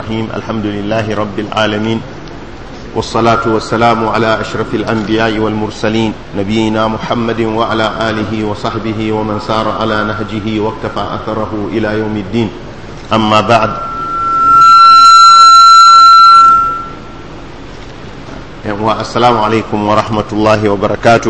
الرحيم الحمد لله رب العالمين والصلاة والسلام على أشرف الأنبياء والمرسلين نبينا محمد وعلى آله وصحبه ومن سار على نهجه واكتفى أثره إلى يوم الدين أما بعد السلام عليكم ورحمة الله وبركاته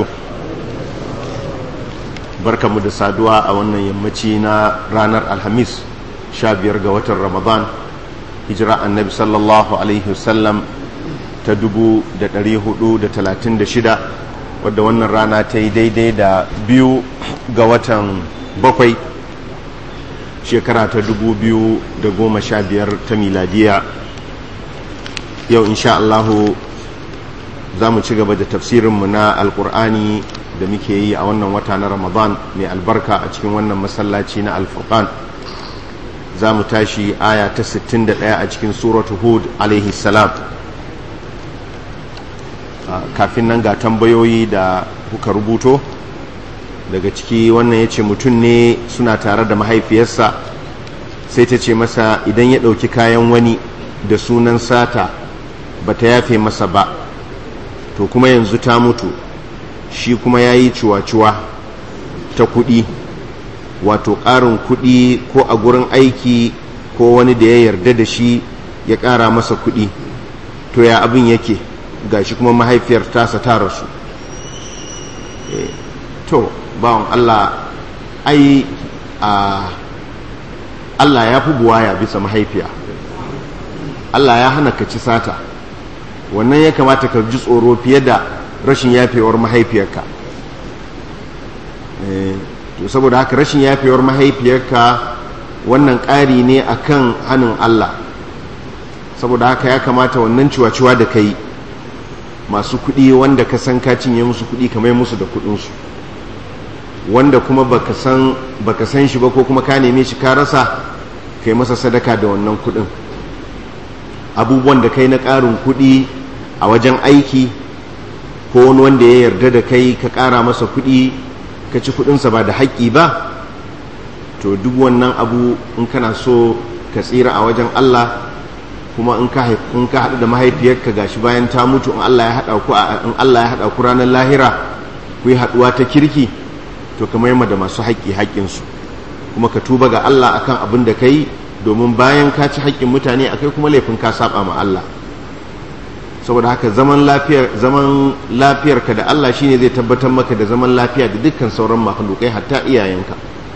barka mu da saduwa a wannan yammaci na ranar alhamis sha biyar ga watan ramadan hijira annabi sallallahu alaihi wasallam ta dubu da dari hudu da talatin da shida wadda wannan rana ta yi daidai da biyu ga watan bakwai shekara ta dubu biyu da goma sha biyar ta miladiya yau insha Allahu za mu ci gaba da tafsirinmu na alkur'ani da muke yi a wannan wata na ramadan mai albarka a cikin wannan masallaci na alfurqan za mu tashi aya ta 61 a cikin suratu hud alaihi salam kafin nan ga tambayoyi da kuka rubuto daga ciki wannan ya ce mutum ne suna tare da mahaifiyarsa sai ta ce masa idan ya ɗauki kayan wani da sunan sata ba ta yafe masa ba to kuma yanzu ta mutu shi kuma ya yi ciwa-ciwa ta kuɗi wato ƙarin kuɗi ko a gurin aiki ko wani da ya yarda da shi ya ƙara masa kuɗi to ya abin yake ga shi kuma mahaifiyar tasa ta rasu to bawan Allah ai a Allah ya fi buwaya bisa mahaifiya Allah ya hana ka ci sata wannan ya kamata ka ji tsoro fiye da rashin yafewar mahaifiyarka to saboda haka rashin yafewar mahaifiyarka wannan ƙari ne akan hannun Allah saboda haka ya kamata wannan ciwaciwa da kai masu kuɗi wanda ka san ka cinye musu kuɗi kamar musu da kuɗinsu wanda kuma baka san baka san shi ba ko kuma ka neme shi ka rasa kai masa sadaka da wannan kuɗin abubuwan da kai na ƙarin kuɗi a wajen aiki ko wani wanda ya yarda da kai ka ƙara masa kuɗi ka ci kuɗinsa ba da haƙƙi ba to duk wannan abu in kana so ka tsira a wajen Allah kuma in ka haɗu da mahaifiyarka gashi bayan ta mutu in Allah ya haɗa ku in Allah ya haɗa ku ranar lahira ku yi haɗuwa ta kirki to ka mayar da masu haƙƙi haƙƙinsu kuma ka tuba ga Allah akan abin da ka yi domin bayan ka ci haƙƙin mutane akai kuma laifin ka saba ma Allah saboda haka zaman lafiyar zaman lafiyarka da Allah shine zai tabbatar maka da zaman lafiya da dukkan sauran makhlukai hatta iyayenka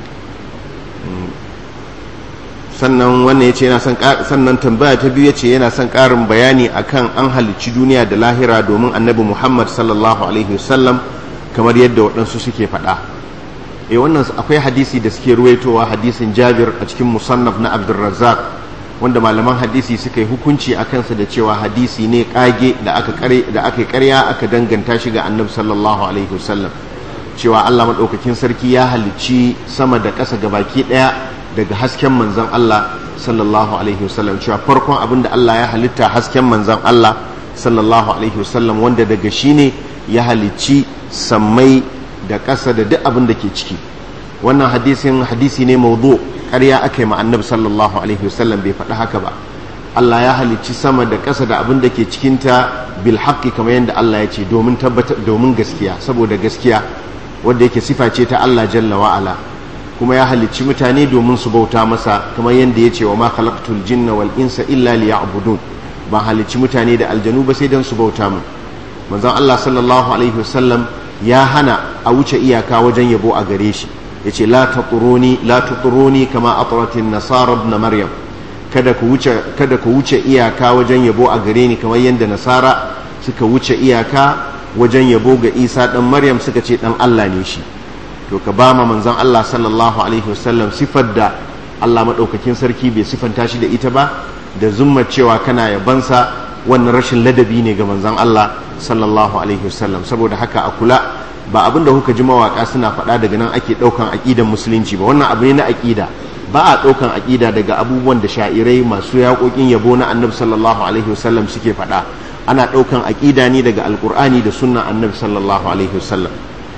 sannan wannan yace yana son sannan tambaya ta biyu yace yana son ƙarin bayani akan an halicci duniya da lahira domin annabi Muhammad sallallahu alaihi wasallam kamar yadda waɗansu suke faɗa eh wannan akwai hadisi da suke ruwaitowa hadisin Jabir a cikin musannaf na Abdurrazzaq wanda malaman hadisi suka yi hukunci a kansa da cewa hadisi ne kage da aka kare da aka karya aka danganta shi ga annabi sallallahu alaihi wasallam cewa Allah madaukakin sarki ya halicci sama da ƙasa gabaki ɗaya daga hasken manzon Allah sallallahu alaihi wasallam cewa farkon abin da Allah ya halitta hasken manzon Allah sallallahu alaihi wasallam wanda daga shi ne ya halicci sammai da ƙasa da duk abin da ke ciki wannan hadisin hadisi ne mawdu' ƙarya aka yi ma annabi sallallahu alaihi wasallam bai faɗi haka ba Allah ya halicci sama da ƙasa da abin da ke cikinta bil haqqi kamar yadda Allah ya ce domin tabbatar domin gaskiya saboda gaskiya wanda yake sifa ce ta Allah jalla wa ala kuma ya halicci mutane domin su bauta masa kamar yadda ya ce wa ma khalaqtul jinna wal insa illa liya'budun ba halicci mutane da aljanu ba sai dan su bauta mu manzon Allah sallallahu alaihi wasallam ya hana a wuce iyaka wajen yabo a gare shi ya ce la tuturuni kama aturatin nasara na maryam kada ku wuce iyaka wajen yabo a gare ni kamar yadda nasara suka wuce iyaka wajen yabo ga isa dan maryam suka ce dan allah ne shi to ka ba ma manzon allah sallallahu alaihi wasallam sifar da allah maɗaukakin sarki bai sifanta shi da ita ba da zumma cewa kana yabansa wannan rashin ladabi ne ga manzon allah sallallahu alaihi wasallam saboda haka a kula ba abin da kuka ji mawaka suna faɗa daga nan ake ɗaukan aƙidan musulunci ba wannan abu ne na aƙida ba a ɗaukan aƙida daga abubuwan da sha'irai masu yaƙoƙin yabo na annabi sallallahu alaihi wasallam suke faɗa ana ɗaukan aƙida ne daga alƙur'ani da sunnan annabi sallallahu alaihi wasallam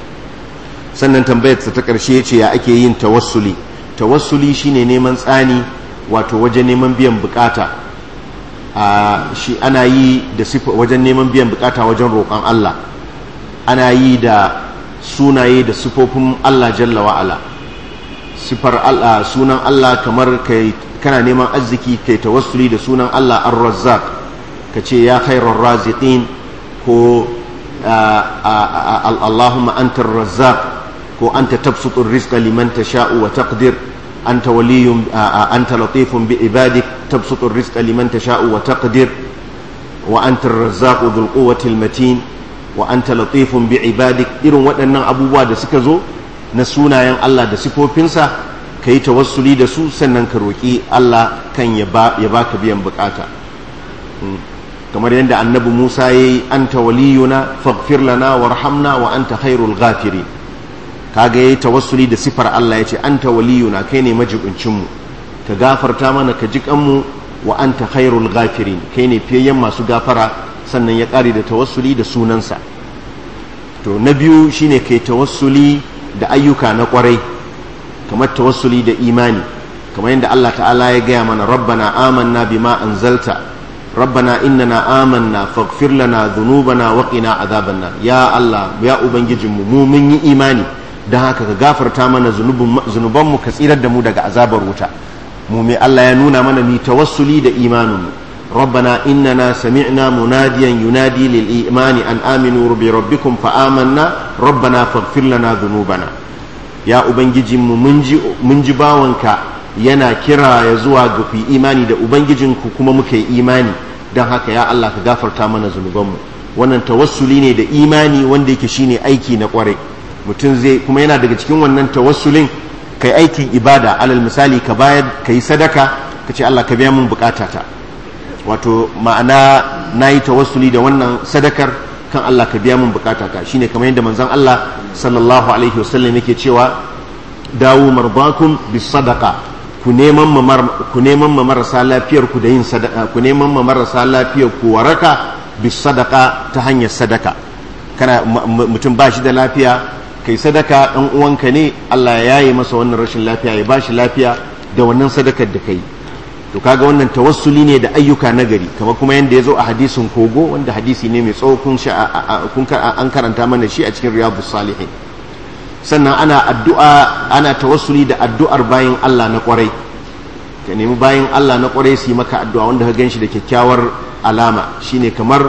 sannan tambayar ta ƙarshe ce ya ake yin tawassuli tawassuli shine neman tsani wato wajen neman biyan bukata shi ana yi da wajen neman biyan bukata wajen roƙon Allah ana yi da sunaye da sifofin Allah jalla wa'ala sifar Allah sunan Allah kamar kai kana neman arziki kai tawassuli da sunan Allah ar-razzaq kace ya khairar raziqin ko Allahumma antar razzaq ko anta tabsutur rizqa liman tasha'u wa taqdir anta waliyyun anta latifun bi ibadik tabsutur rizqa liman tasha'u wa taqdir wa anta ar-razzaqu dhul quwwati al-matin wa anta latifun bi ibadik irin waɗannan abubuwa da suka zo na sunayen Allah da sifofinsa ka yi tawassuli da su sannan ka roƙi Allah kan ya baka biyan bukata kamar yadda annabi Musa ya yi anta waliyuna faghfir lana warhamna wa anta khairul ghafiri kaga yayi tawassuli da sifar Allah ya ce anta waliyuna kai ne majibincin mu ka gafarta mana ka ji kanmu wa anta khairul ghafirin kai ne fiyayyen masu gafara sannan ya ƙare da tawassuli da sunansa to na biyu shine kai tawassuli da ayyuka na ƙwarai kamar tawassuli da imani kamar yadda Allah ta'ala ya gaya mana rabbana amanna bima anzalta rabbana innana amanna faghfir lana dhunubana wa qina adhaban nar ya Allah ya ubangijinmu mu mun yi imani dan haka ka gafarta mana zunubanmu ka tsirar da mu daga azabar wuta mu mai Allah ya nuna mana mi tawassuli da imaninmu ربنا إننا سمعنا مناديا ينادي للإيمان أن آمنوا بربكم فآمنا ربنا فاغفر لنا ذنوبنا يا أبنجي منجي باونك yana kira ya zuwa ga ku imani da ubangijinku kuma muka yi imani don haka ya Allah ka gafarta mana zunubanmu wannan tawassuli ne da imani wanda yake shine aiki na kwarai mutum zai kuma yana daga cikin wannan tawassulin kai aikin ibada alal misali ka bayar ka yi sadaka ka ce Allah ka biya mun bukatata wato ma'ana na yi tawassuli da wannan sadakar kan Allah ka biya mun bukatata shine kamar yadda manzon Allah sallallahu alaihi wasallam yake cewa dawo marbakum bis sadaqa ku neman ku neman ma marasa lafiyar ku da yin sadaka ku neman ma marasa lafiyar ku waraka bis sadaqa ta hanyar sadaka kana mutum ba shi da lafiya kai sadaka dan uwanka ne Allah ya yaye masa wannan rashin lafiya ya ba shi lafiya da wannan sadakar da kai to kaga wannan tawassuli ne da ayyuka nagari kamar kuma yadda ya zo a hadisin kogo wanda hadisi ne mai tsawo kun an karanta mana shi a cikin riyadus salihin sannan ana addu'a ana tawassuli da addu'ar bayan Allah na kwarai ka nemi bayan Allah na kwarai su yi maka addu'a wanda ka ganshi da kyakkyawar alama shine kamar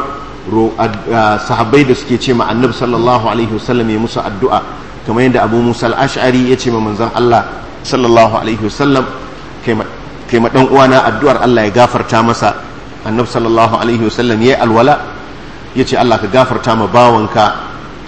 sahabbai da suke ce ma annabi sallallahu alaihi wasallam ya musu addu'a kamar yadda abu musa al-ash'ari ya ce ma manzon Allah sallallahu alaihi wasallam kai kai ma dan uwana addu'ar Allah ya gafarta masa annabi sallallahu alaihi wasallam yayi alwala yace Allah ka gafarta ma bawanka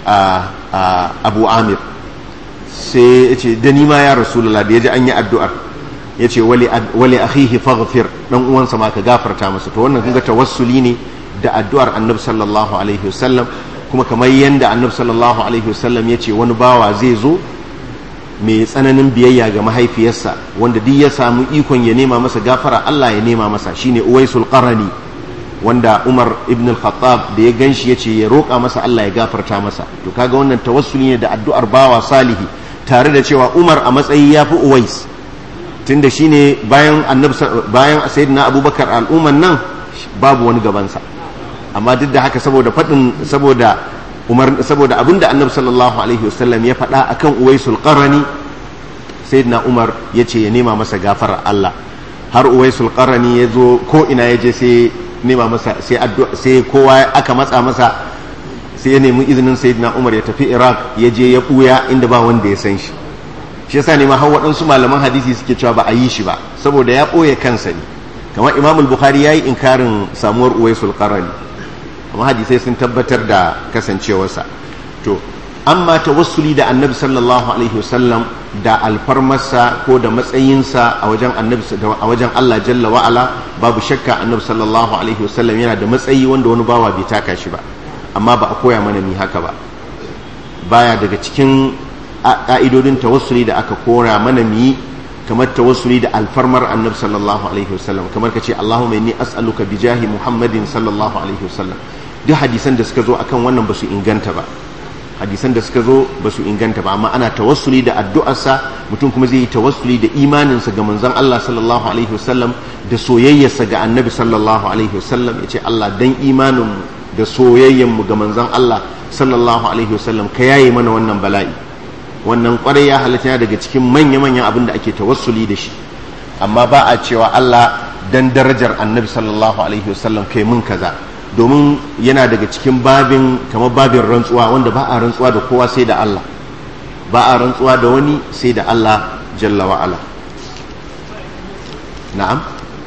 Abu Amir sai yace da ni ma ya rasulullah da yaji an yi addu'ar yace wali wali akhihi faghfir dan uwansa ma ka gafarta masa to wannan kunga tawassuli ne da addu'ar annabi sallallahu alaihi wasallam kuma kamar yanda annabi sallallahu alaihi wasallam yace wani bawa zai zo mai tsananin biyayya ga mahaifiyarsa wanda duk ya samu ikon ya nema masa gafara Allah ya nema masa shine Uwaisul Qarani wanda Umar ibn al-Khattab da ya ganshi yace ya roƙa masa Allah ya gafarta masa to kaga wannan tawassuli ne da addu'ar bawa salihi tare da cewa Umar a matsayi yafi Uwais tunda shine bayan annabi bayan sayyidina Abubakar al'umman nan babu wani gabansa amma duk da haka saboda fadin saboda umar saboda abinda annabi sallallahu alaihi wasallam ya faɗa akan uwaisul qarani sayyidina umar ya ce ya nema masa gafarar Allah har uwaisul qarani ya zo ko ina ya je sai nema masa sai addu'a sai kowa aka matsa masa sai ya nemi izinin sayyidina umar ya tafi iraq ya je ya buya inda ba wanda ya san shi shi yasa ne ma har waɗansu malaman hadisi suke cewa ba a yi shi ba saboda ya ɓoye kansa ne kamar imamul bukhari ya yi inkarin samuwar uwaisul qarani amma hadisai sun tabbatar da kasancewarsa to amma tawassuli da annabi sallallahu alaihi wasallam da alfarmarsa ko da matsayinsa a wajen annabi a wajen Allah jalla wa ala babu shakka annabi sallallahu alaihi wasallam yana da matsayi wanda wani bawa bai taka shi ba amma ba a koya mana ni haka ba baya daga cikin ka'idodin tawassuli da aka kora mana mi kamar tawassuli da alfarmar annabi sallallahu alaihi wasallam kamar ka ce Allahumma inni as'aluka bi jahi Muhammadin sallallahu alaihi wasallam duk hadisan da suka zo akan wannan ba su inganta ba hadisan da suka zo ba su inganta ba amma ana tawassuli da addu'arsa mutum kuma zai yi tawassuli da imaninsa ga manzon Allah sallallahu alaihi wasallam da soyayyarsa ga annabi sallallahu alaihi wasallam ya ce Allah dan imanin da soyayyen mu ga manzon Allah sallallahu alaihi wasallam ka yaye mana wannan bala'i wannan kwarai ya halatta daga cikin manya-manyan abin da ake tawassuli da shi amma ba a cewa Allah dan darajar annabi sallallahu alaihi wasallam kai mun kaza domin yana daga cikin babin kamar babin rantsuwa wanda ba a rantsuwa da kowa sai da Allah ba a rantsuwa da wani sai da Allah jalla wa'ala na'am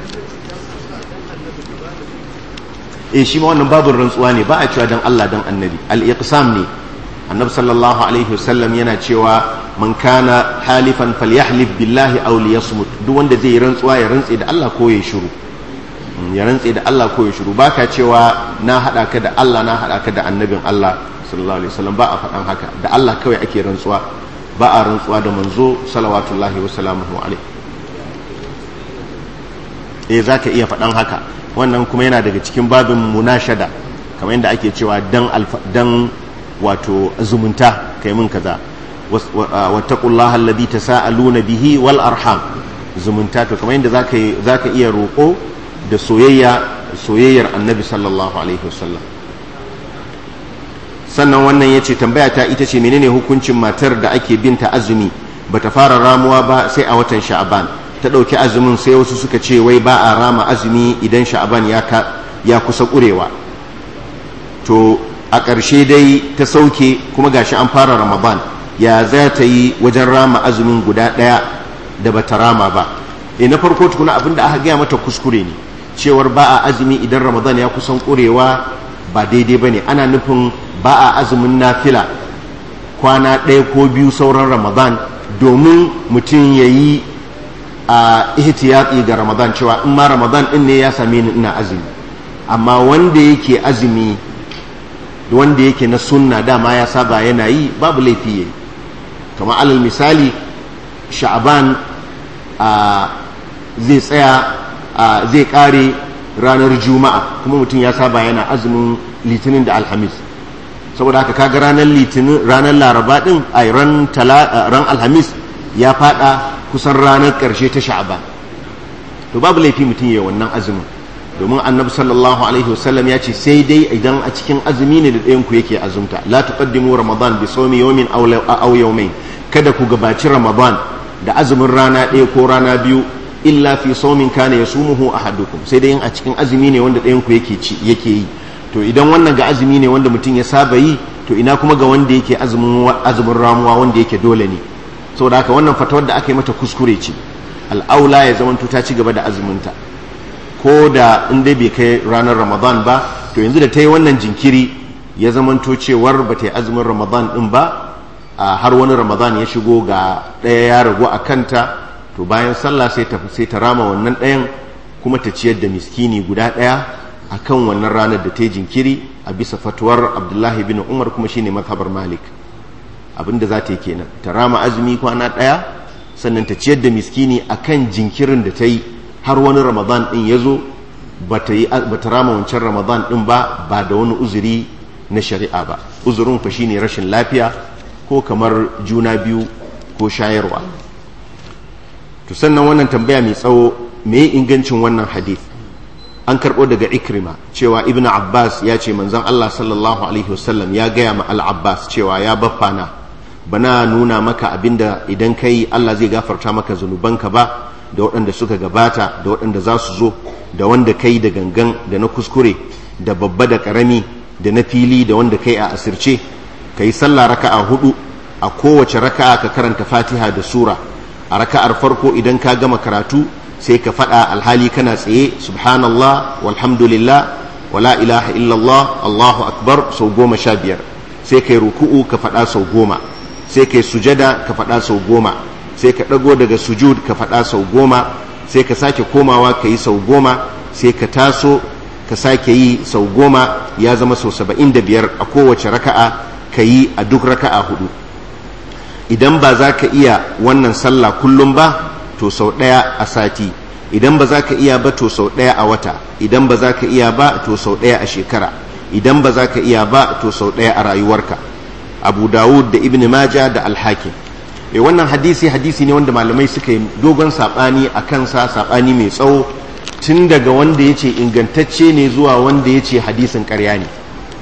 eh shi ma wannan babin rantsuwa ne ba a cewa dan Allah dan annabi al-iqsam ne annabi sallallahu alaihi wasallam yana cewa man kana halifan falyahlif billahi aw liyasmut duk wanda zai yi rantsuwa ya rantse da Allah ko ya shiru ya rantse da Allah ko ya shiru baka cewa na hada ka da Allah na hada ka da annabin Allah sallallahu alaihi wasallam ba a faɗan haka da Allah kawai ake rantsuwa ba a rantsuwa da manzo salawatullahi wa salamuhu alaihi eh zaka iya faɗan haka wannan kuma yana daga cikin babin munashada kamar yadda ake cewa dan dan wato zumunta kai mun kaza wattaqullaha alladhi tasaaluna bihi wal arham zumunta to kamar yadda zaka zaka iya roko da soyayya soyayyar annabi sallallahu alaihi wasallam sannan wannan yace tambaya ta ita ce menene hukuncin matar da ake binta azumi bata fara ramuwa ba sai a watan sha'aban ta dauki azumin sai wasu suka ce wai ba a rama azumi idan sha'aban ya ya kusa kurewa to a ƙarshe dai ta sauke kuma gashi an fara ramadan ya za ta yi wajen rama azumin guda ɗaya da bata rama ba e na farko tukuna abin da aka gaya mata kuskure ne cewar ba a azumi idan ramadan ya kusan ƙurewa ba daidai ba ne ana nufin ba a azumin nafila kwana ɗaya ko biyu sauran ramadan domin mutum ya yi a ihtiyatsi ga ramadan cewa in ma ramadan ɗin ne ya same ni ina azumi amma wanda yake azumi wanda yake na sunna dama ya saba yana yi babu laifi yayi kamar alal misali sha'aban zai tsaya zai kare ranar juma'a kuma mutum ya saba yana azumin litinin da alhamis saboda haka kaga ranar litinin ranar laraba din a ran ran alhamis ya fada kusan ranar karshe ta sha'aban to babu laifi mutum yayi wannan azumin domin annabi sallallahu alaihi wasallam ya ce sai dai idan a cikin azumi ne da ɗayan ku yake azumta la tuqaddimu ramadan bi sawmi yawmin aw yawmayn kada ku gabaci ramadan da azumin rana ɗaya ko rana biyu illa fi sawmin kana yasumuhu ahadukum sai dai in a cikin azumi ne wanda ɗayan ku yake ci yake yi to idan wannan ga azumi ne wanda mutum ya saba yi to ina kuma ga wanda yake azumin azumin ramuwa wanda yake dole ne saboda haka wannan fatawar da aka yi mata kuskure ce al'aula ya zamanto ta ci gaba da azuminta ko da in dai bai kai ranar ramadan ba to yanzu da ta yi wannan jinkiri ya zamanto cewar ba ta yi azumin ramadan din ba a har wani ramadan ya shigo ga ɗaya ya ragu a kanta to bayan sallah sai ta sai ta rama wannan ɗayan kuma ta ciyar da miskini guda ɗaya a kan wannan ranar da ta yi jinkiri a bisa fatuwar abdullahi bin umar kuma shine mazhabar malik abinda za ta yi kenan ta rama azumi kwana ɗaya sannan ta ciyar da miskini a kan jinkirin da ta yi har wani ramadan din ya zo ba ta rama wancan ramadan din ba ba da wani uzuri na shari'a ba uzurin fa shine rashin lafiya ko kamar juna biyu ko shayarwa to sannan wannan tambaya mai tsawo me ingancin wannan hadith an karɓo daga ikrima cewa ibn abbas ya ce manzon allah sallallahu alaihi wasallam ya gaya ma al-abbas cewa ya baffana bana nuna maka abinda idan kai allah zai gafarta maka zunubanka ba da waɗanda suka gabata da waɗanda za su zo da wanda kai da gangan da na kuskure da babba da ƙarami da na fili da wanda kai a asirce ka yi sallah raka'a hudu a kowace raka'a ka karanta fatiha da sura a raka'ar farko idan ka gama karatu sai ka faɗa alhali kana tsaye subhanallah walhamdulillah wala ilaha illallah allahu akbar sau goma sha biyar sai ka yi ruku'u ka faɗa sau goma sai ka yi sujada ka faɗa sau goma sai ka ɗago daga sujud ka faɗa sau goma sai ka sake komawa ka yi sau goma sai ka taso ka sake yi sau goma ya zama sau saba'in da biyar a kowace raka'a ka yi a duk raka'a hudu idan ba za ka iya wannan sallah kullum ba to sau ɗaya a sati idan ba za ka iya ba to sau ɗaya a wata idan ba za ka iya ba to sau ɗaya a shekara idan ba za ka iya ba to sau ɗaya a rayuwarka abu dawud da ibn majah da alhakim e wannan hadisi hadisi ne wanda malamai suka yi dogon saɓani a kansa saɓani mai tsawo tun daga wanda ya ce ingantacce ne zuwa wanda ya ce hadisin ƙarya ne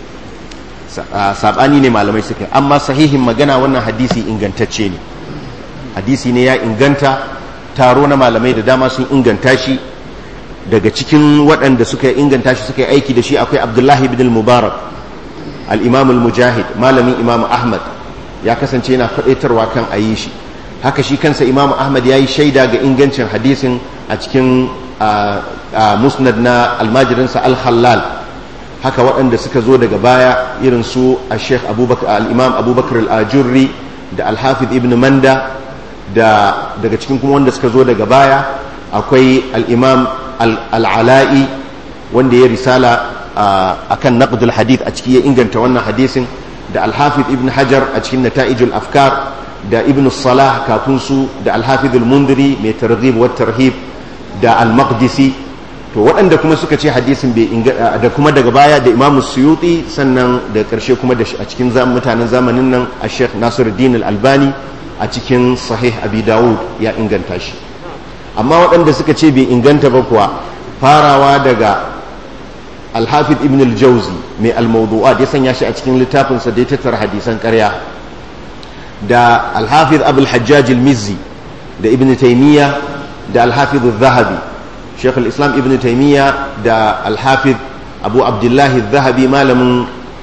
saɓani ne malamai suka yi amma sahihin magana wannan hadisi ingantacce ne hadisi ne ya inganta taro na malamai da dama sun inganta shi daga cikin waɗanda suka inganta shi suka yi aiki da shi akwai abdullahi ibn mubarak al-imam al-mujahid malamin imam ahmad ya kasance yana faɗaitarwa kan a yi shi haka shi kansa imam ahmad ya yi shaida ga ingancin hadisin a cikin musnad na almajirinsa al-hallal haka waɗanda suka zo daga baya irin su a sheikh al-imam abubakar al-ajurri da al-hafiz ibn manda da daga cikin kuma wanda suka zo daga baya akwai al-imam al-ala'i wanda ya risala akan naqdul hadith a ciki ya inganta wannan hadisin da al-hafiz ibn hajar a cikin nata'ijul afkar da ibn salah kafin su da al-hafiz al-mundiri mai targhib wa tarhib da al-maqdisi to waɗanda kuma suka ce hadisin bai da kuma daga baya da imamu suyuti sannan da ƙarshe kuma da a cikin mutanen zamanin nan a sheikh nasiruddin al-albani a cikin sahih abi dawud ya inganta shi amma waɗanda suka ce bai inganta ba kuwa farawa daga alhafid ibn al-jauzi mai al-mawdu'at ya sanya shi a cikin littafinsa da ya tattara hadisan ƙarya da alhafid abul hajjaj al-mizzi da ibn taymiya da alhafid al-zahabi sheikh al-islam ibn taymiya da alhafid abu abdullahi al-zahabi malamin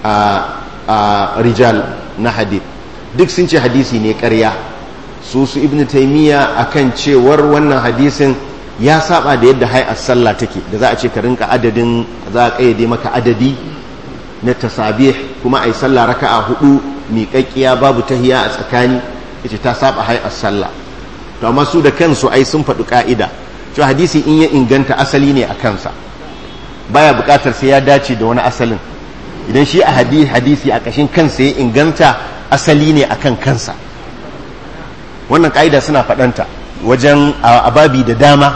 rijal na hadith duk sun ce hadisi ne ƙarya su su ibn taymiya akan cewar wannan hadisin ya saba da yadda hay'ar sallah take da za a ce ka rinka adadin za a kayyade maka adadi na tasabih kuma ai sallah raka'a hudu miƙaƙƙiya babu tahiya a tsakani yace ta saba hay'ar sallah to amma su da kansu ai sun faɗi ka'ida to hadisi in ya inganta asali ne a kansa baya buƙatar sai ya dace da wani asalin idan shi a hadisi a ƙashin kansa ya inganta asali ne akan kansa wannan ka'ida suna faɗanta wajen ababi da dama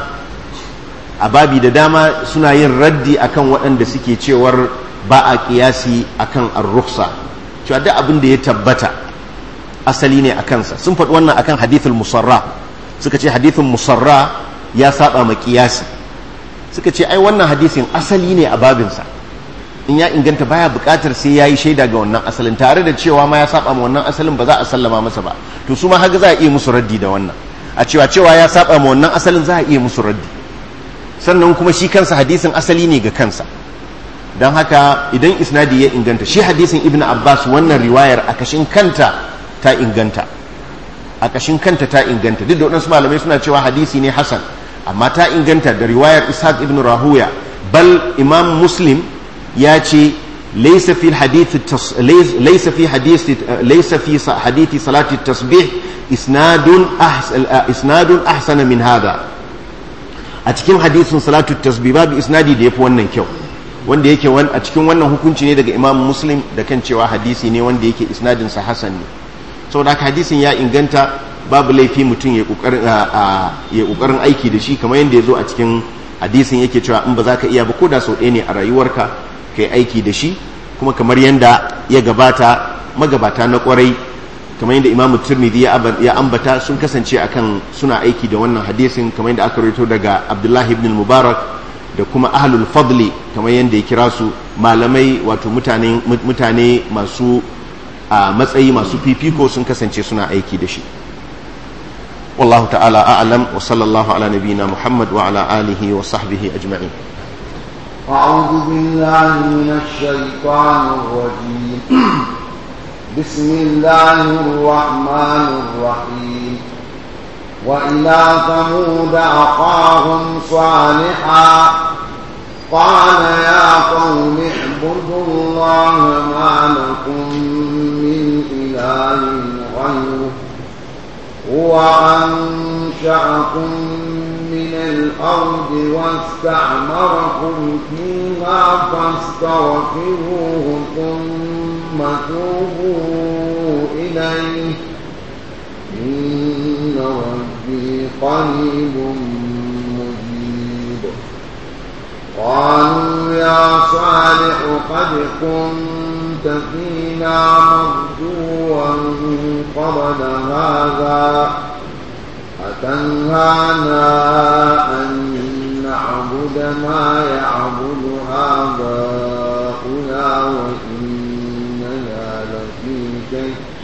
ababi da dama suna yin raddi akan waɗanda suke cewar ba a ƙiyasi akan ar-rukhsa cewa duk abin da ya tabbata asali ne a kansa sun faɗi wannan akan hadithul musarra suka ce hadithul musarra ya saba ma ƙiyasi suka ce ai wannan hadisin asali ne a babinsa in ya inganta baya buƙatar sai ya yi shaida ga wannan asalin tare da cewa ma ya saba ma wannan asalin ba za a sallama masa ba to su ma haka za a iya musu raddi da wannan a cewa cewa ya saba ma wannan asalin za a iya musu raddi sannan kuma shi kansa hadisin asali ne ga kansa don haka idan isnadi ya inganta shi hadisin ibn abbas wannan riwayar a kashin kanta ta inganta a kashin kanta ta inganta duk da waɗansu malamai suna cewa hadisi ne hasan amma ta inganta da riwayar ishaq ibn rahuya bal imam muslim ya ce laisa fi hadith laisa fi hadith laisa fi hadith salati tasbih isnadun isnadun ahsana min hada a cikin hadisin salatu tasbih babu isnadi da yafi wannan kyau wanda yake a cikin wannan hukunci ne daga imam muslim da kan cewa hadisi ne wanda yake isnadin sa hasan ne saboda haka hadisin ya inganta babu laifi mutum ya kokarin aiki da shi kamar yadda ya zo a cikin hadisin yake cewa in ba za ka iya ba ko da sau ɗaya ne a rayuwarka ka yi aiki da shi kuma kamar yadda ya gabata magabata na kwarai kamar yadda imamu turmidi ya ambata sun kasance akan suna aiki da wannan hadisin kamar yadda aka rito daga abdullahi ibn mubarak da kuma ahlul fadli kamar yadda ya kira su malamai wato mutane masu a matsayi masu fifiko sun kasance suna aiki da shi والله تعالى أعلم وصلى الله على نبينا محمد وعلى آله وصحبه أجمعين أعوذ بالله من الشيطان الرجيم بسم الله الرحمن الرحيم وإلى ثمود أخاهم صالحا قال يا قوم اعبدوا الله ما لكم من إله غيره هو أنشأكم من الأرض واستعمركم فيها فاستغفروه ثم توبوا إليه إن ربي قريب مجيب قالوا يا صالح قد كنت كنت فينا مرجوا قبل هذا أتنهانا أن نعبد ما يعبد آباؤنا وإننا لفي شك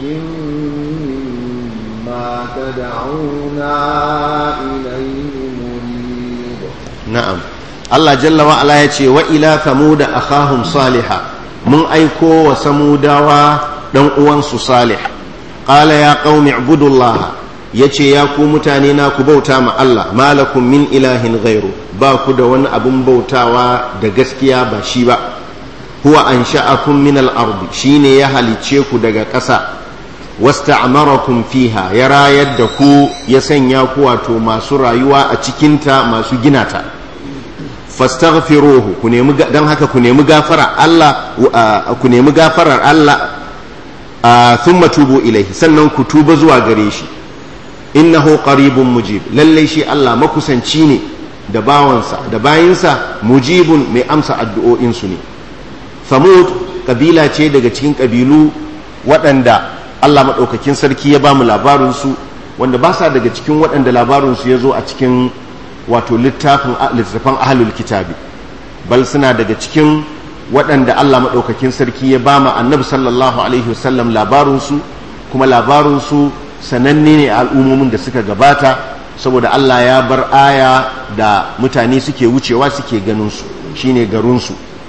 مما تدعونا إليه مريب na'am Allah jalla wa ala ya ce wa ila thamuda akhahum salihah mun aiko wa samudawa dan uwansu salih qala ya qaumi ibudullah yace ya ku mutane na ku bauta ma Allah malakum min ilahin ghairu ba ku da wani abun bautawa da gaskiya ba shi ba huwa ansha'akum min al-ard shine ya halice ku daga ƙasa wasta'marakum fiha ya rayar da ku ya sanya ku wato masu rayuwa a cikinta masu gina ta fastaghfiruhu ku nemi dan haka ku nemi gafara Allah ku nemi gafarar Allah thumma tubu ilaihi sannan ku tuba zuwa gare shi innahu qaribun mujib lalle shi Allah makusanci ne da bawansa da bayinsa mujibun mai amsa addu'o'in su ne Samud kabila ce daga cikin kabilu waɗanda Allah maɗaukakin sarki ya ba mu labarinsu wanda ba sa daga cikin waɗanda labarinsu ya zo a cikin wato littafin littattafan ahalul kitabi bal suna daga cikin waɗanda Allah maɗaukakin sarki ya ba mu annabi sallallahu alaihi wasallam labarinsu kuma labarinsu sananne ne a al'ummomin da suka gabata saboda Allah ya bar aya da mutane suke wucewa suke ganin su shine garinsu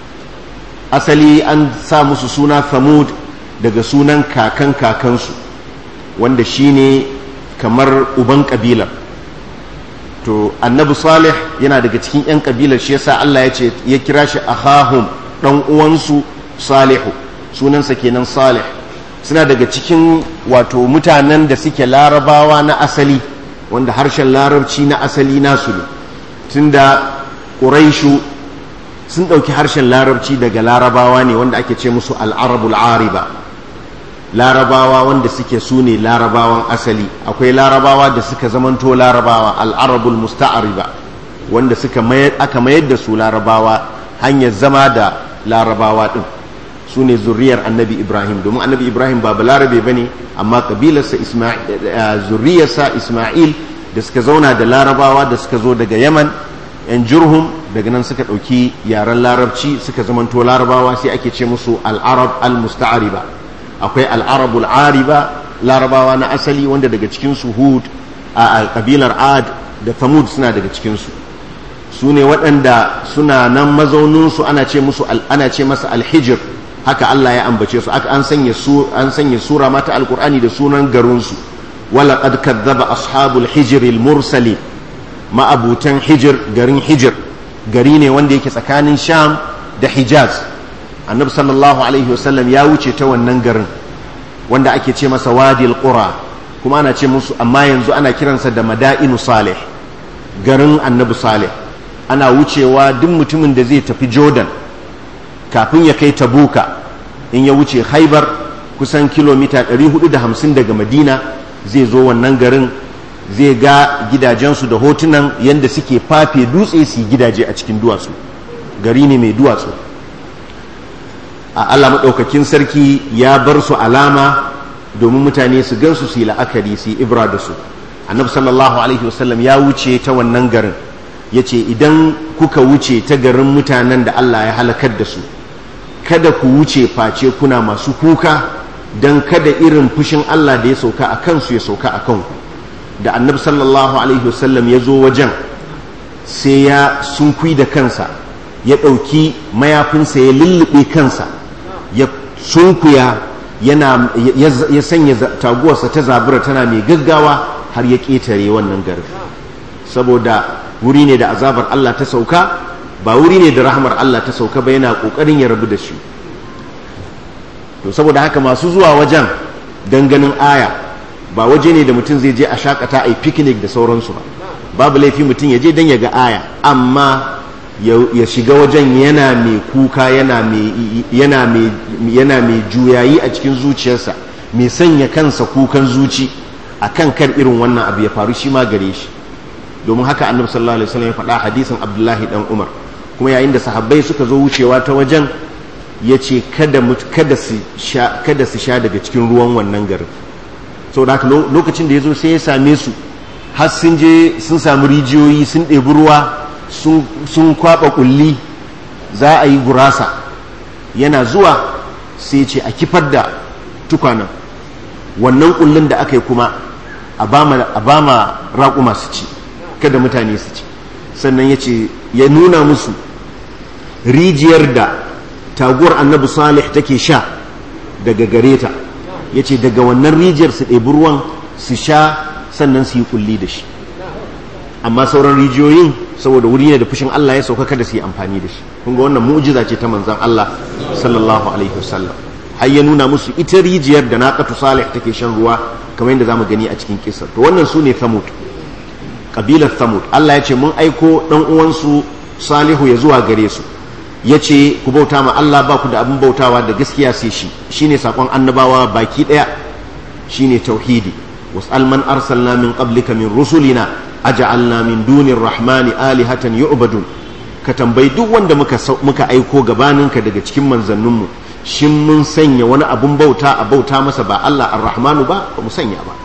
asali an sa musu suna Thamud daga sunan kakan kakansu wanda shine kamar uban kabilar to annabi salih yana daga cikin 'yan kabilar shi yasa Allah ya ce ya kira shi ahahum dan uwansu salihu sunansa kenan salih suna daga cikin wato mutanen da suke larabawa na asali wanda harshen larabci na asali nasu ne tunda ƙuraishu sun ɗauki harshen larabci daga larabawa ne wanda ake ce musu al'arabul ariba larabawa wanda suke su ne larabawan asali akwai larabawa da suka zamanto larabawa al'arabul musta'ariba wanda suka aka mayar da su larabawa hanyar zama da larabawa ɗin su ne zuriyar annabi ibrahim domin annabi ibrahim ba balarabe ba ne amma kabilarsa zuriyarsa isma'il da suka zauna da larabawa da suka zo daga yaman yan jurhum daga nan suka ɗauki yaren larabci suka zamanto larabawa sai ake ce musu al'arab al-musta'ariba akwai al'arabul ariba larabawa na asali wanda daga cikinsu hud a kabilar ad da thamud suna daga cikinsu su ne waɗanda suna nan mazauninsu ana ce musu ana ce masa alhijir haka Allah ya ambace su aka an sanya su an sanya sura mata alqur'ani da sunan garinsu wala qad kadzaba ashabul hijr al mursali ma'abutan hijir garin hijir gari ne wanda yake tsakanin sham da hijaz annabi sallallahu alaihi wasallam ya wuce ta wannan garin wanda ake ce masa wadil qura kuma ana ce musu amma yanzu ana kiransa da madainu salih garin annabi salih ana wucewa duk mutumin da zai tafi jordan kafin ya kai tabuka in ya wuce haibar kusan kilomita 450 daga madina zai zo wannan garin zai ga gidajensu da hotunan yadda suke fafe dutse su gidaje a cikin duwatsu gari ne mai duwatsu a allah maɗaukakin sarki ya bar su alama domin mutane su gansu su yi la'akari su yi ibra da su annabi sallallahu alaihi wasallam ya wuce ta wannan garin ya ce idan kuka wuce ta garin mutanen da allah ya halakar da su kada ku wuce face kuna masu kuka don kada irin fushin allah da ya sauka a kansu ya sauka a kanku da annabi sallallahu alaihi wasallam ya zo wajen sai ya sunkui da kansa ya ɗauki mayafinsa ya lullube kansa ya sunkuya yana ya sanya taguwarsa ta zabura tana mai gaggawa har ya ƙetare wannan garin saboda wuri ne da azabar Allah ta sauka ba wuri ne da rahamar Allah ta sauka ba yana ƙoƙarin ya rabu da shi to saboda haka masu zuwa wajen ganin aya ba waje ne da mutum zai je a shakata a yi picnic da sauransu ba babu laifi mutum ya je don ya ga aya amma ya shiga wajen yana mai kuka yana mai juyayi a cikin zuciyarsa mai sanya kansa kukan zuci a kan kan irin wannan abu ya faru shi ma gare shi domin haka annabi sallallahu alaihi wasallam ya faɗa hadisin abdullahi dan umar kuma yayin da sahabbai suka zo wucewa ta wajen ya ce kada su sha daga cikin ruwan wannan garin sau da haka lokacin da ya zo sai ya same su har sun je sun sami rijiyoyi sun ɗebi ruwa sun kwaɓa ƙulli za a yi gurasa yana zuwa sai ce a kifar da tukwanan wannan ƙullin da aka yi kuma a ba ma raƙuma su ci kada mutane su ci sannan ya ce ya nuna musu rijiyar da taguwar annabi salih take sha daga gare ta ya ce daga wannan rijiyar su ɗebi ruwan su sha sannan su yi kulli da shi amma sauran rijiyoyin saboda wuri ne da fushin Allah ya sauka kada su yi amfani da shi kun ga wannan mu'jiza ce ta manzon Allah sallallahu alaihi wasallam har ya nuna musu ita rijiyar da naqatu salih take shan ruwa kamar yadda zamu gani a cikin kissa to wannan sune thamud kabilar thamud Allah ya ce mun aiko dan uwansu salihu ya zuwa gare su ya ce ku bauta ma Allah ba ku da abin bautawa da gaskiya sai shi shine sakon annabawa baki daya shine tauhidi wasal man arsalna min qablika min rusulina aj'alna min dunir rahmani alihatan yu'badun ka tambayi duk wanda muka muka aiko gabaninka daga cikin manzanninmu shin mun sanya wani abun bauta a bauta masa ba Allah ar-rahmanu ba ba mu sanya ba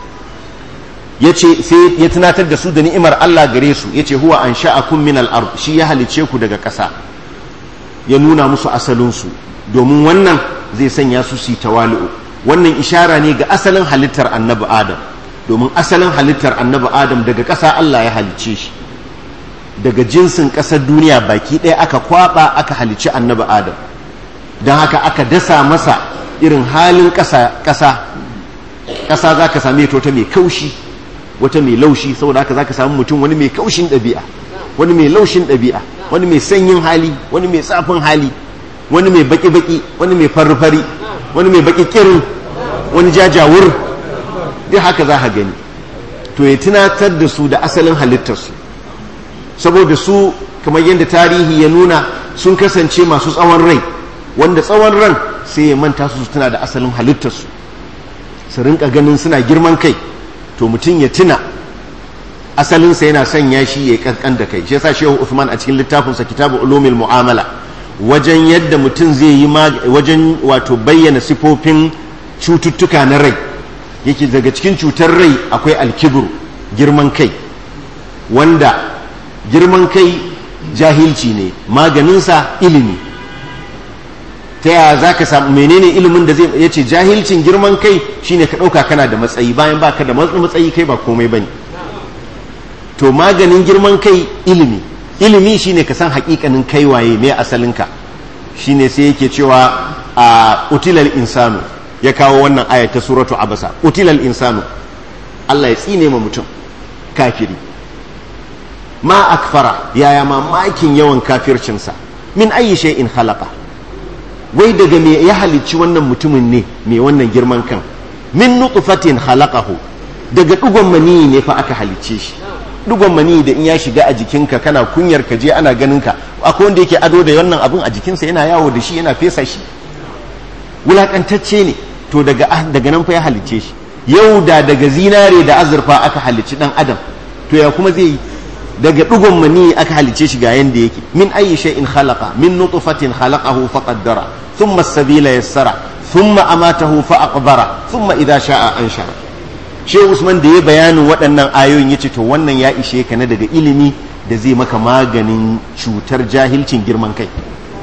yace sai ya tunatar da su da ni'imar Allah gare su yace huwa ansha'akum min al-ard shi ya halice ku daga ƙasa ya nuna musu asalinsu domin wannan zai sanya su su tawali'u wannan ishara ne ga asalin halittar annabi adam domin asalin halittar annabi adam daga ƙasa Allah ya halicce shi daga jinsin ƙasar duniya baki ɗaya aka kwaba aka halicci annabi adam don haka aka dasa masa irin halin ƙasa ƙasa ƙasa za ka same ta wata mai kaushi wata mai laushi saboda haka za ka samu mutum wani mai kaushin ɗabi'a wani mai laushin ɗabi'a wani mai sanyin hali wani mai tsafin hali wani mai baki-baki wani mai fari-fari wani mai baki kirin wani jajawur duk haka za ka gani to ya tunatar da su da asalin halittarsu saboda su kamar yadda tarihi ya nuna sun kasance masu tsawon rai wanda tsawon ran sai ya manta su tuna da asalin halittarsu su rinka ganin suna girman kai to mutum ya tuna asalinsa yana sanya shi ya kankan da kai shi yasa shehu Uthman a cikin littafinsa kitabu ulumil mu'amala wajen yadda mutum zai yi wajen wato bayyana sifofin cututtuka na rai yake daga cikin cutar rai akwai alkibru girman kai wanda girman kai jahilci ne maganinsa ilimi ta yaya za ka samu menene ilimin da zai ya ce jahilcin girman kai shine ka ɗauka kana da matsayi bayan baka da matsayi kai ba komai bane to maganin girman kai ilimi ilimi shine ka san hakikanin kai waye me asalinka shine sai yake cewa a utilal insanu ya kawo wannan aya ta suratu abasa utilal insanu Allah ya tsine ma mutum kafiri ma akfara yaya mamakin yawan kafircinsa min ayi shay'in khalaqa wai daga me ya halicci wannan mutumin ne mai wannan girman kan min nutfatin khalaqahu daga dugon mani ne fa aka halicce shi dugon mani da in ya shiga a jikinka kana kunyar ka je ana ganin ka akwai wanda yake ado da wannan abun a jikinsa yana yawo da shi yana fesa shi wulakantacce ne to daga daga nan fa ya halicce shi yau da daga zinare da azurfa aka halicci dan adam to ya kuma zai yi daga dugon mani aka halicce shi ga yanda yake min ayi shay'in khalaqa min nutfatin khalaqahu faqaddara thumma as-sabila yassara thumma amatahu fa aqbara thumma idha sha'a anshara shehu usman da ya bayanin waɗannan ayoyin ya ce to wannan ya ishe ka na daga ilimi da zai maka maganin cutar jahilcin girman kai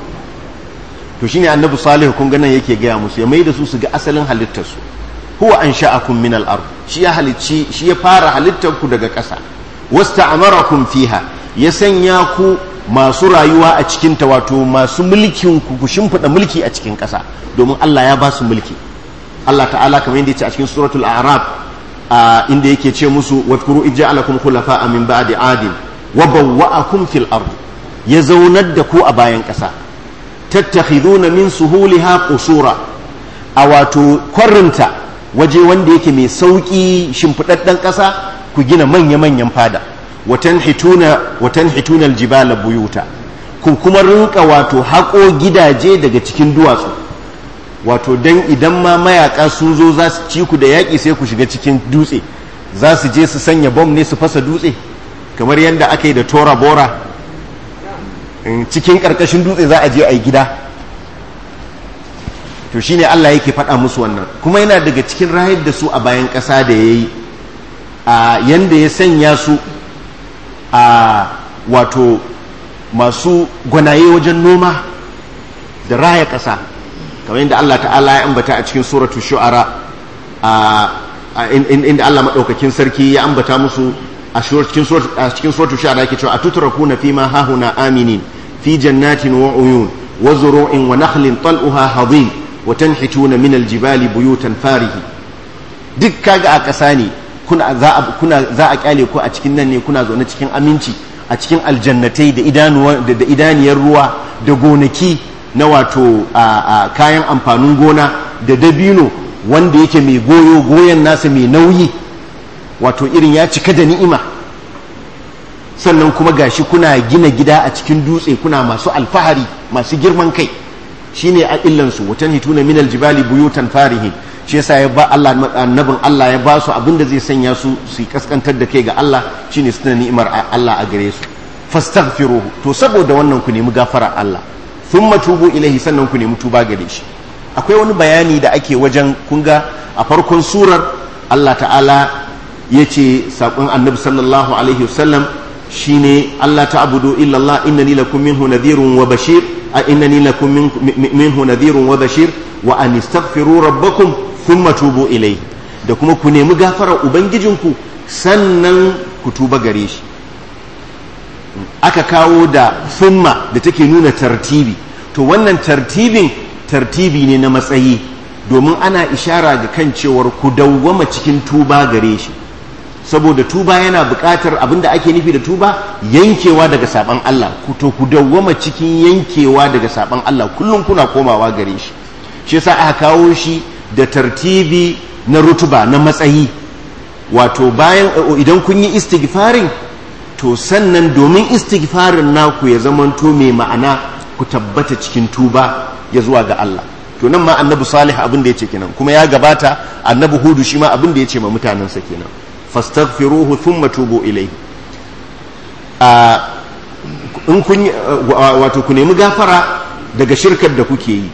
to shine annabi salihu kun ganin yake gaya musu ya mai da su su ga asalin halittarsu huwa an sha'akum min al-ard shi ya halicci shi ya fara halittar ku daga ƙasa wasta'amarakum fiha ya sanya ku masu rayuwa a cikin ta wato masu mulkin ku ku shimfida mulki a cikin ƙasa domin Allah ya ba su mulki Allah ta'ala kamar yadda ya ce a cikin suratul a'raf inda yake ce musu wadkuru ija'alakum khulafa'a min ba'di adin wa bawwa'akum fil ard ya zaunar da ku a bayan ƙasa tattakhiduna min suhuliha qusura a wato kwarinta waje wanda yake mai sauki shimfidaddan ƙasa ku gina manya-manyan fada watan hituna watan hituna aljibala buyuta ku kuma rinka wato haƙo gidaje daga cikin duwatsu wato dan idan ma mayaka sun zo za su ci ku da yaƙi sai ku shiga cikin dutse za su je su sanya bom ne su fasa dutse kamar yadda aka yi da tora bora cikin ƙarƙashin dutse za a je a yi gida to shine Allah yake faɗa musu wannan kuma yana daga cikin rayar da su a bayan ƙasa da yayi a yanda ya sanya su a wato masu gwanaye wajen noma da raya ƙasa kamar yadda Allah ta'ala ya ambata a cikin suratul shu'ara inda Allah maɗaukakin sarki ya ambata musu a cikin suratul shu'ara yake cewa atutrakuna fima hahuna aminin fi jannatin wa uyun wa zuru'in wa nakhlin tal'uha hadin wa tanhituna min aljibali buyutan farihi duk kaga a ƙasa ne kuna za a kuna za a kyale ku a cikin nan ne kuna zaune cikin aminci a cikin aljannatai da idanuwa da idaniyar ruwa da gonaki na wato a kayan amfanin gona da dabino wanda yake mai goyo goyon nasa mai nauyi wato irin ya cika da ni'ima sannan kuma gashi kuna gina gida a cikin dutse kuna masu alfahari masu girman kai shine a illansu watan hituna minal jibali buyutan farihin shi yasa ya ba Allah annabin Allah ya ba su abinda zai sanya su su kaskantar da kai ga Allah shine suna ni'imar Allah a gare su fastaghfiruhu to saboda wannan ku nemi gafara Allah thumma tubu ilaihi sannan ku nemi tuba gare shi akwai wani bayani da ake wajen kunga a farkon surar Allah ta'ala ya ce saƙon annabi sallallahu alaihi wasallam shine Allah ta'budu illa Allah innani lakum minhu nadhirun wa bashir a innani lakum minhu nadhirun wa bashir wa an istaghfiru rabbakum thumma tubu ilai da kuma ku nemi gafarar ubangijinku sannan ku tuba gare shi aka kawo da thumma da take nuna tartibi to wannan tartibin tartibi ne na matsayi domin ana ishara ga kan cewar ku dawwama cikin tuba gare shi saboda tuba yana buƙatar abinda ake nufi da tuba yankewa daga saban Allah ku to ku dawwama cikin yankewa daga saban Allah kullum kuna komawa gare shi shi yasa aka kawo shi da tartibi na rutuba na matsayi wato bayan idan kun yi istighfarin to sannan domin istighfarin naku ya zamanto mai ma'ana ku tabbata cikin tuba ya zuwa ga Allah to nan ma annabi salih abin da ya ce kenan kuma ya gabata annabi hudu shi ma abin da ya ce ma mutanensa kenan fastaghfiruhu thumma tubu ilayhi in kun wato ku nemi gafara daga shirkar da kuke yi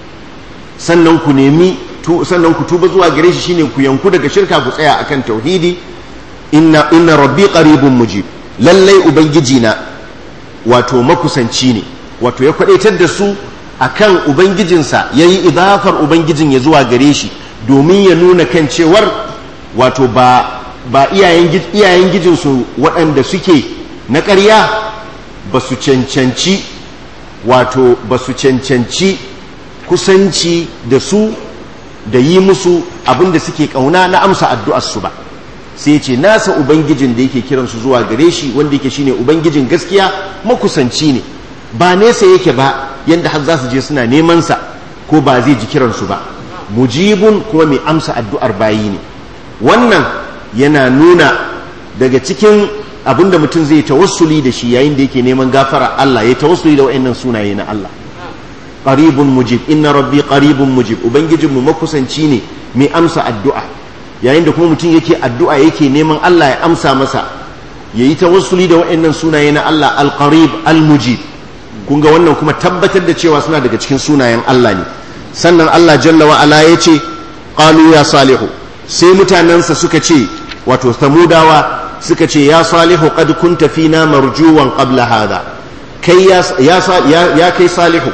sannan ku nemi sannan ku tuba zuwa gare shi shine ku yanku daga shirka ku tsaya akan tauhidi inna inna rabbi qaribun mujib lallai ubangiji na wato makusanci ne wato ya kwadaitar da su akan ubangijinsa yayi idafar ubangijin ya zuwa gare shi domin ya nuna kan cewar wato ba ba iyayen gijinsu waɗanda suke na ƙarya ba su cancanci wato ba su cancanci kusanci da su da yi musu abin da suke ƙauna na amsa addu'arsu ba sai ce nasa ubangijin da yake kiransu zuwa gare shi wanda yake shine ubangijin gaskiya makusanci ne ba nesa yake ba yadda har za su je suna nemansa ko ba zai ji kiransu ba mujibun kuma mai amsa addu'ar bayi ne wannan yana nuna daga cikin abinda mutum zai tawassuli da shi yayin da yake neman gafara Allah ya tawassuli da wa'annan sunaye na Allah qaribun mujib inna rabbi qaribun mujib ubangijin mu makusanci ne mai amsa addu'a yayin da kuma mutum yake addu'a yake neman Allah ya amsa masa yayi tawassuli da wa'annan sunaye na Allah al-qarib al-mujib kun ga wannan kuma tabbatar da cewa suna daga cikin sunayen Allah ne sannan Allah jalla wa ala yace qalu ya salihu sai mutanensa suka ce wato samudawa suka ce ya salihu qad kunta fina marjuwan qabla hada kai ya, ya, kai salihu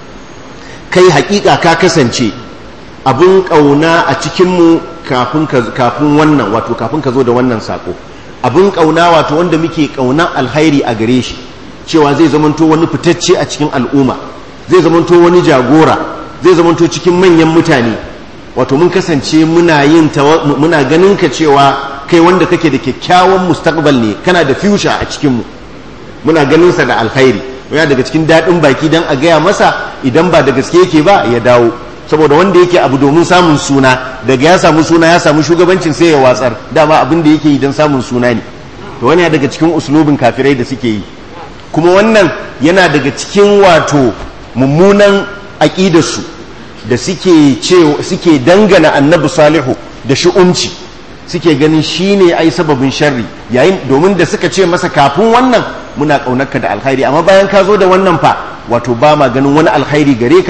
kai hakika ka kasance abun kauna a cikinmu kafin kafin wannan wato kafin ka zo da wannan sako abun kauna wato wanda muke kaunan alhairi a gare shi cewa zai zamanto wani fitacce a cikin al'umma zai zamanto wani jagora zai zamanto cikin manyan mutane wato mun kasance muna yin muna ganin ka cewa kai wanda kake da kyakkyawan mustaqbal ne kana da future a cikinmu muna ganin sa da alkhairi yana daga cikin daɗin baki dan a gaya masa idan ba da gaske yake ba ya dawo saboda wanda yake abu domin samun suna daga ya samu suna ya samu shugabancin sai ya watsar dama abin da yake yi don samun suna ne to wani daga cikin uslubin kafirai da suke yi kuma wannan yana daga cikin wato mummunan aƙidarsu da suke suke dangana annabi salihu da shi'umci suke ganin shine ai sababin sharri yayin domin da suka ce masa kafin wannan muna kaunarka da alkhairi amma bayan ka zo da wannan fa wato ba ma ganin wani alkhairi gare ka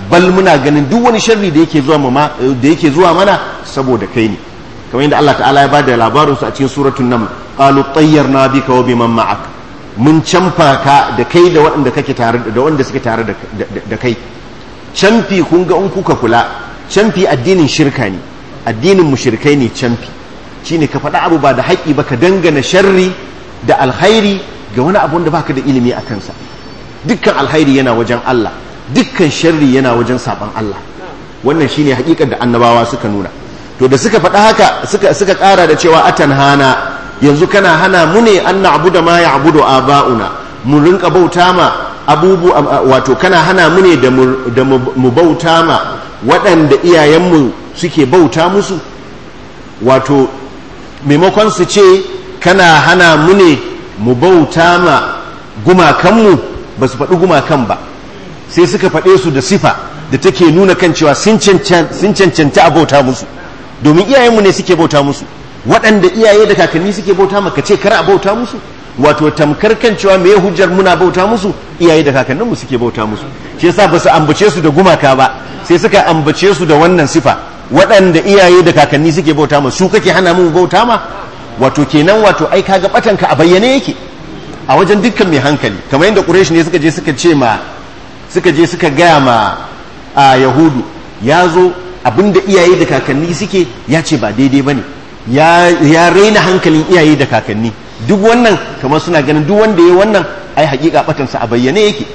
bal muna ganin duk wani sharri da yake zuwa ma da yake zuwa mana saboda kai ne kamar yadda Allah ta'ala ya bada labarin su a cikin suratul naml qalu tayyarna bika wa biman ma'ak mun canfa ka da kai da waɗanda kake tare da wanda suke tare da kai canfi kun ga in kuka kula canfi addinin shirka ne addinin mushrikai ne canfi shine ka faɗa abu ba da haƙi ba ka dangana sharri da alkhairi ga wani abu da baka da ilimi a kansa dukkan alkhairi yana wajen Allah dukkan sharri yana wajen saban Allah wannan shine haƙiƙar da annabawa suka nuna to da suka faɗa haka suka suka ƙara da cewa atan hana yanzu kana hana mu ne an na'budu ma ya'budu aba'una mu rinka bauta ma abubu wato kana hana mu ne da mu bauta ma waɗanda iyayenmu suke bauta musu wato maimakon su ce kana hana mu ne mu bauta ma gumakanmu ba su faɗi gumakan ba sai suka faɗe su da sifa da take nuna kan cewa sun cancanta a bauta musu domin iyayenmu ne suke bauta musu waɗanda iyaye da kakanni suke bauta maka ce kar a bauta musu wato tamkar kan cewa me hujjar muna bauta musu iyaye da kakanninmu suke bauta musu shi yasa ba su ambace su da gumaka ba sai suka ambace su da wannan sifa waɗanda iyaye da kakanni suke bauta ma su kake hana mu bauta ma wato kenan wato ai kaga batanka a bayyane yake a wajen dukkan mai hankali kamar yadda quraish ne suka je suka ce ma suka je suka gaya ma a yahudu ya zo abinda iyaye da kakanni suke ya ce ba daidai bane ya ya raina hankalin iyaye da kakanni duk wannan kamar suna ganin duk wanda ya wannan ai hakika batansa a bayyane yake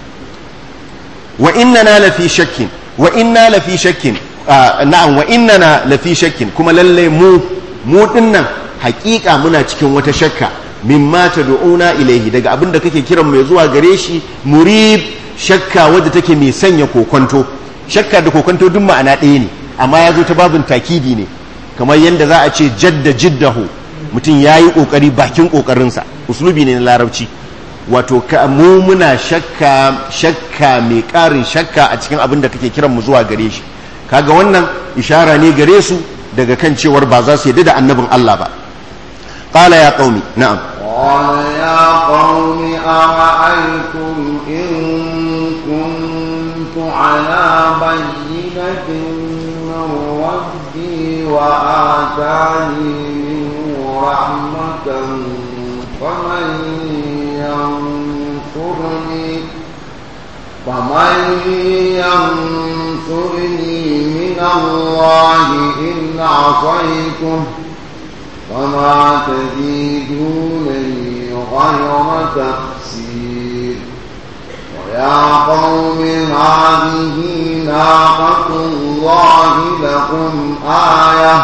wa innana lafi shakkin wa inna lafi shakkin na'am wa innana lafi shakkin kuma lalle mu mu dinnan hakika muna cikin wata shakka mimma tad'una ilaihi daga abin da kake kiran mai zuwa gare shi murib shakka wadda take mai sanya kokonto shakka da kokonto duk ma'ana ɗaya ne amma ya zo ta babin takidi ne kamar yadda za a ce jadda jiddahu mutum ya yi ƙoƙari bakin ƙoƙarinsa uslubi ne na larabci wato mu muna shakka shakka mai ƙarin shakka a cikin abin da kake kiran mu zuwa gare shi kaga wannan ishara ne gare su daga kan cewar ba za su yadda da annabin Allah ba qala ya qaumi na'am قال يا قوم أرأيتم إن كنت على بينة من ربي وآتاني منه رحمة فمن ينصرني فمن ينصرني من الله إن عصيته وما تزيدونني غير تقصير ويا قوم هذه ناقة الله لكم آية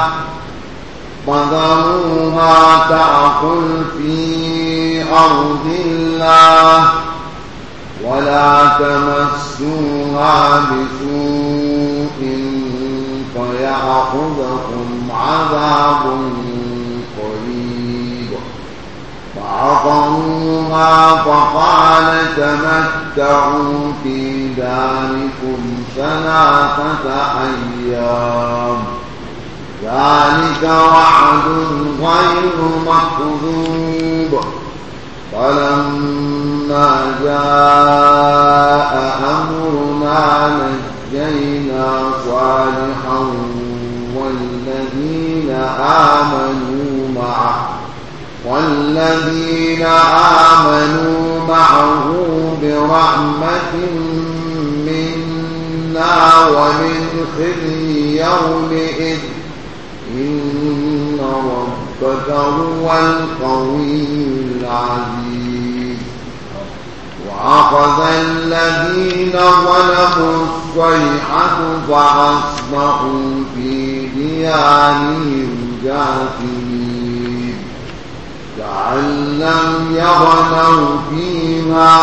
فذروها تأكل في أرض الله ولا تمسوها بسوء فيأخذكم عذاب قريب فعقروها فقال تمتعوا في داركم ثلاثة أيام ذلك وعد غير مكذوب فلما جاء أمرنا نجينا صالحا والذين آمنوا معه والذين آمنوا معه برحمة منا ومن خزي يومئذ إن ربك هو القوي العزيز وأخذ الذين ظلموا الصيحة فأصبحوا في ديارهم جاثمين كأن لم يغنوا فيها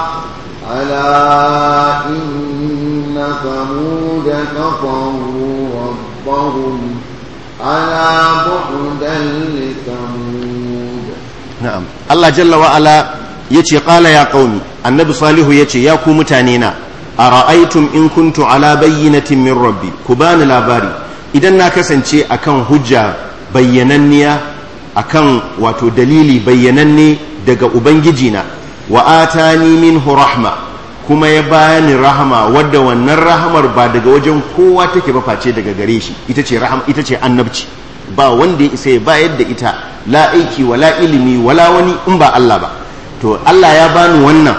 ألا إن ثمود كفروا ربهم ألا بعدا لثمود na'am Allah jalla wa ala yace qala ya qaumi annabi salihu yace ya ku mutane na ara'aytum in kuntu ala bayyinatin min rabbi ku bani labari idan na kasance akan hujja bayyananniya akan wato dalili bayyananne daga ubangiji na wa atani minhu rahma kuma ya bani rahama wadda wannan rahamar ba daga wajen kowa take ba face daga gare shi ita ce rahama ita ce annabci ba wanda ya isa ya bayar da ita la aiki wala ilimi wala wani in ba Allah ba to Allah ya bani wannan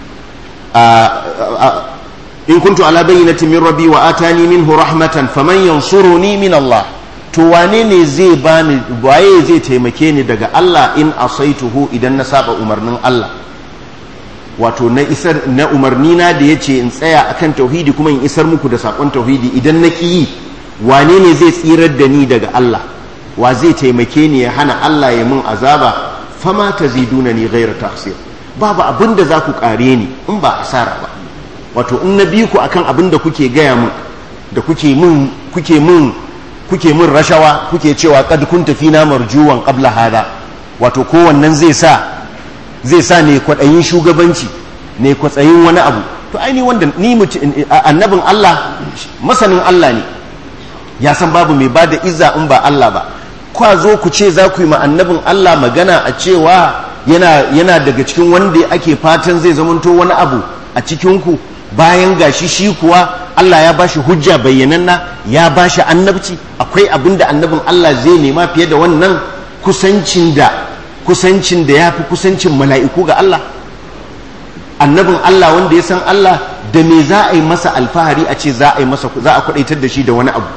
in kuntu ala bayyinatin min rabbi wa atani minhu rahmatan faman yansuruni min Allah to wane ne zai bani waye zai taimake ni daga Allah in asaituhu idan na saba umarnin Allah wato na isar na umarni na da yace in tsaya akan tauhidi kuma in isar muku da sakon tauhidi idan na ki yi wane ne zai tsirar da ni daga Allah wa zai taimake ni ya hana Allah ya mun azaba fama taziduna ni ghayra tahsir babu abin da za ku kare ni in ba asara ba wato in na bi ku akan abin da kuke gaya mun da kuke mun kuke mun kuke mun rashawa kuke cewa kad kun tafi na marjuwan qabla hada wato kowannan zai sa zai sa ne kwaɗayin shugabanci ne kwatsayin wani abu to aini wanda ni annabin Allah masanin Allah ne ya san babu mai bada izza in ba Allah ba kwa zo ku ce za ku yi ma annabin Allah magana a cewa yana yana daga cikin wanda ake fatan zai zamanto wani abu a cikin ku bayan gashi shi kuwa Allah ya bashi hujja bayyananna ya bashi annabci akwai abin da annabin Allah zai nema fiye da wannan kusancin da kusancin da ya fi kusancin mala'iku ga Allah annabin Allah wanda ya san Allah da me za a yi masa alfahari a ce za a yi masa za a kwadaitar da shi da wani abu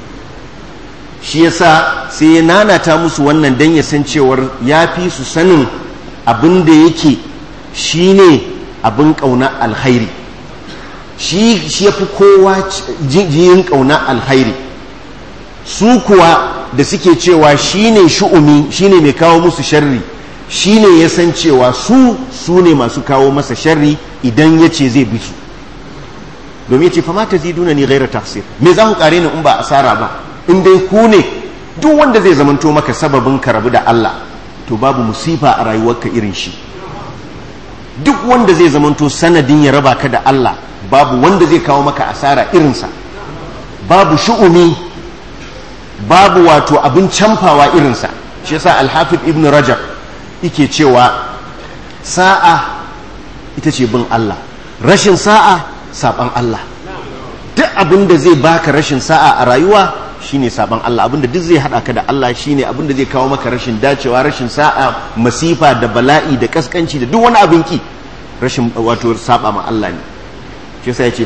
shi yasa sai ya nanata musu wannan dan ya san cewar ya fi su sanin abin da yake shine abin kauna alkhairi shi shi yafi kowa jiyin kauna alkhairi su kuwa da suke cewa shine shu'umi shine mai kawo musu sharri shine ya san cewa su su ne masu kawo masa sharri idan ya ce zai bi su domin ya ce fama ta ziduna ni gaira tafsir me za ku kare ni in ba asara ba in dai ku ne duk wanda zai zamanto maka sababin ka rabu da Allah to babu musifa a rayuwarka irin shi duk wanda zai zamanto sanadin ya raba ka da Allah babu wanda zai kawo maka asara irinsa babu shu'umi babu wato abin camfawa irinsa shi yasa alhafid ibn rajab yake cewa sa'a ita ce bin Allah rashin sa'a saban Allah duk abin da zai baka rashin sa'a a rayuwa shine saban Allah abin da duk zai hada ka da Allah shine abin da zai kawo maka rashin dacewa rashin sa'a masifa da bala'i da kaskanci da duk wani abin ki rashin wato saba ma Allah ne shi yasa yace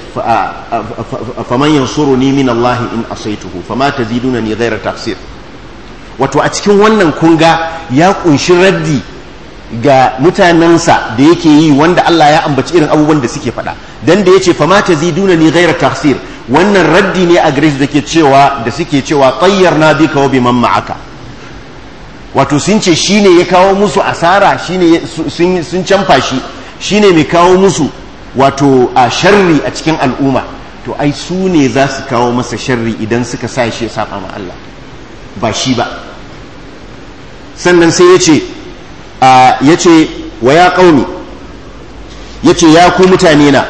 faman yansuruni min Allah in asaituhu fama tazidunani ghayra tafsir wato a cikin wannan kunga ya kunshi raddi ga mutanensa da yake yi wanda Allah ya ambaci irin abubuwan da suke faɗa dan da yace fama tazidunani ghayra tafsir wannan raddi ne a gare da ke cewa da suke cewa tayyarna bika wa biman ma'aka wato sun ce shine ya kawo musu asara shine sun sun canfa shi shine mai kawo musu wato a sharri a cikin al'umma to ai su ne za su kawo masa sharri idan suka sa shi ya saba ma Allah ba shi ba sannan sai ya ce ya ce wa ya ƙauni ya ce ya ku mutane na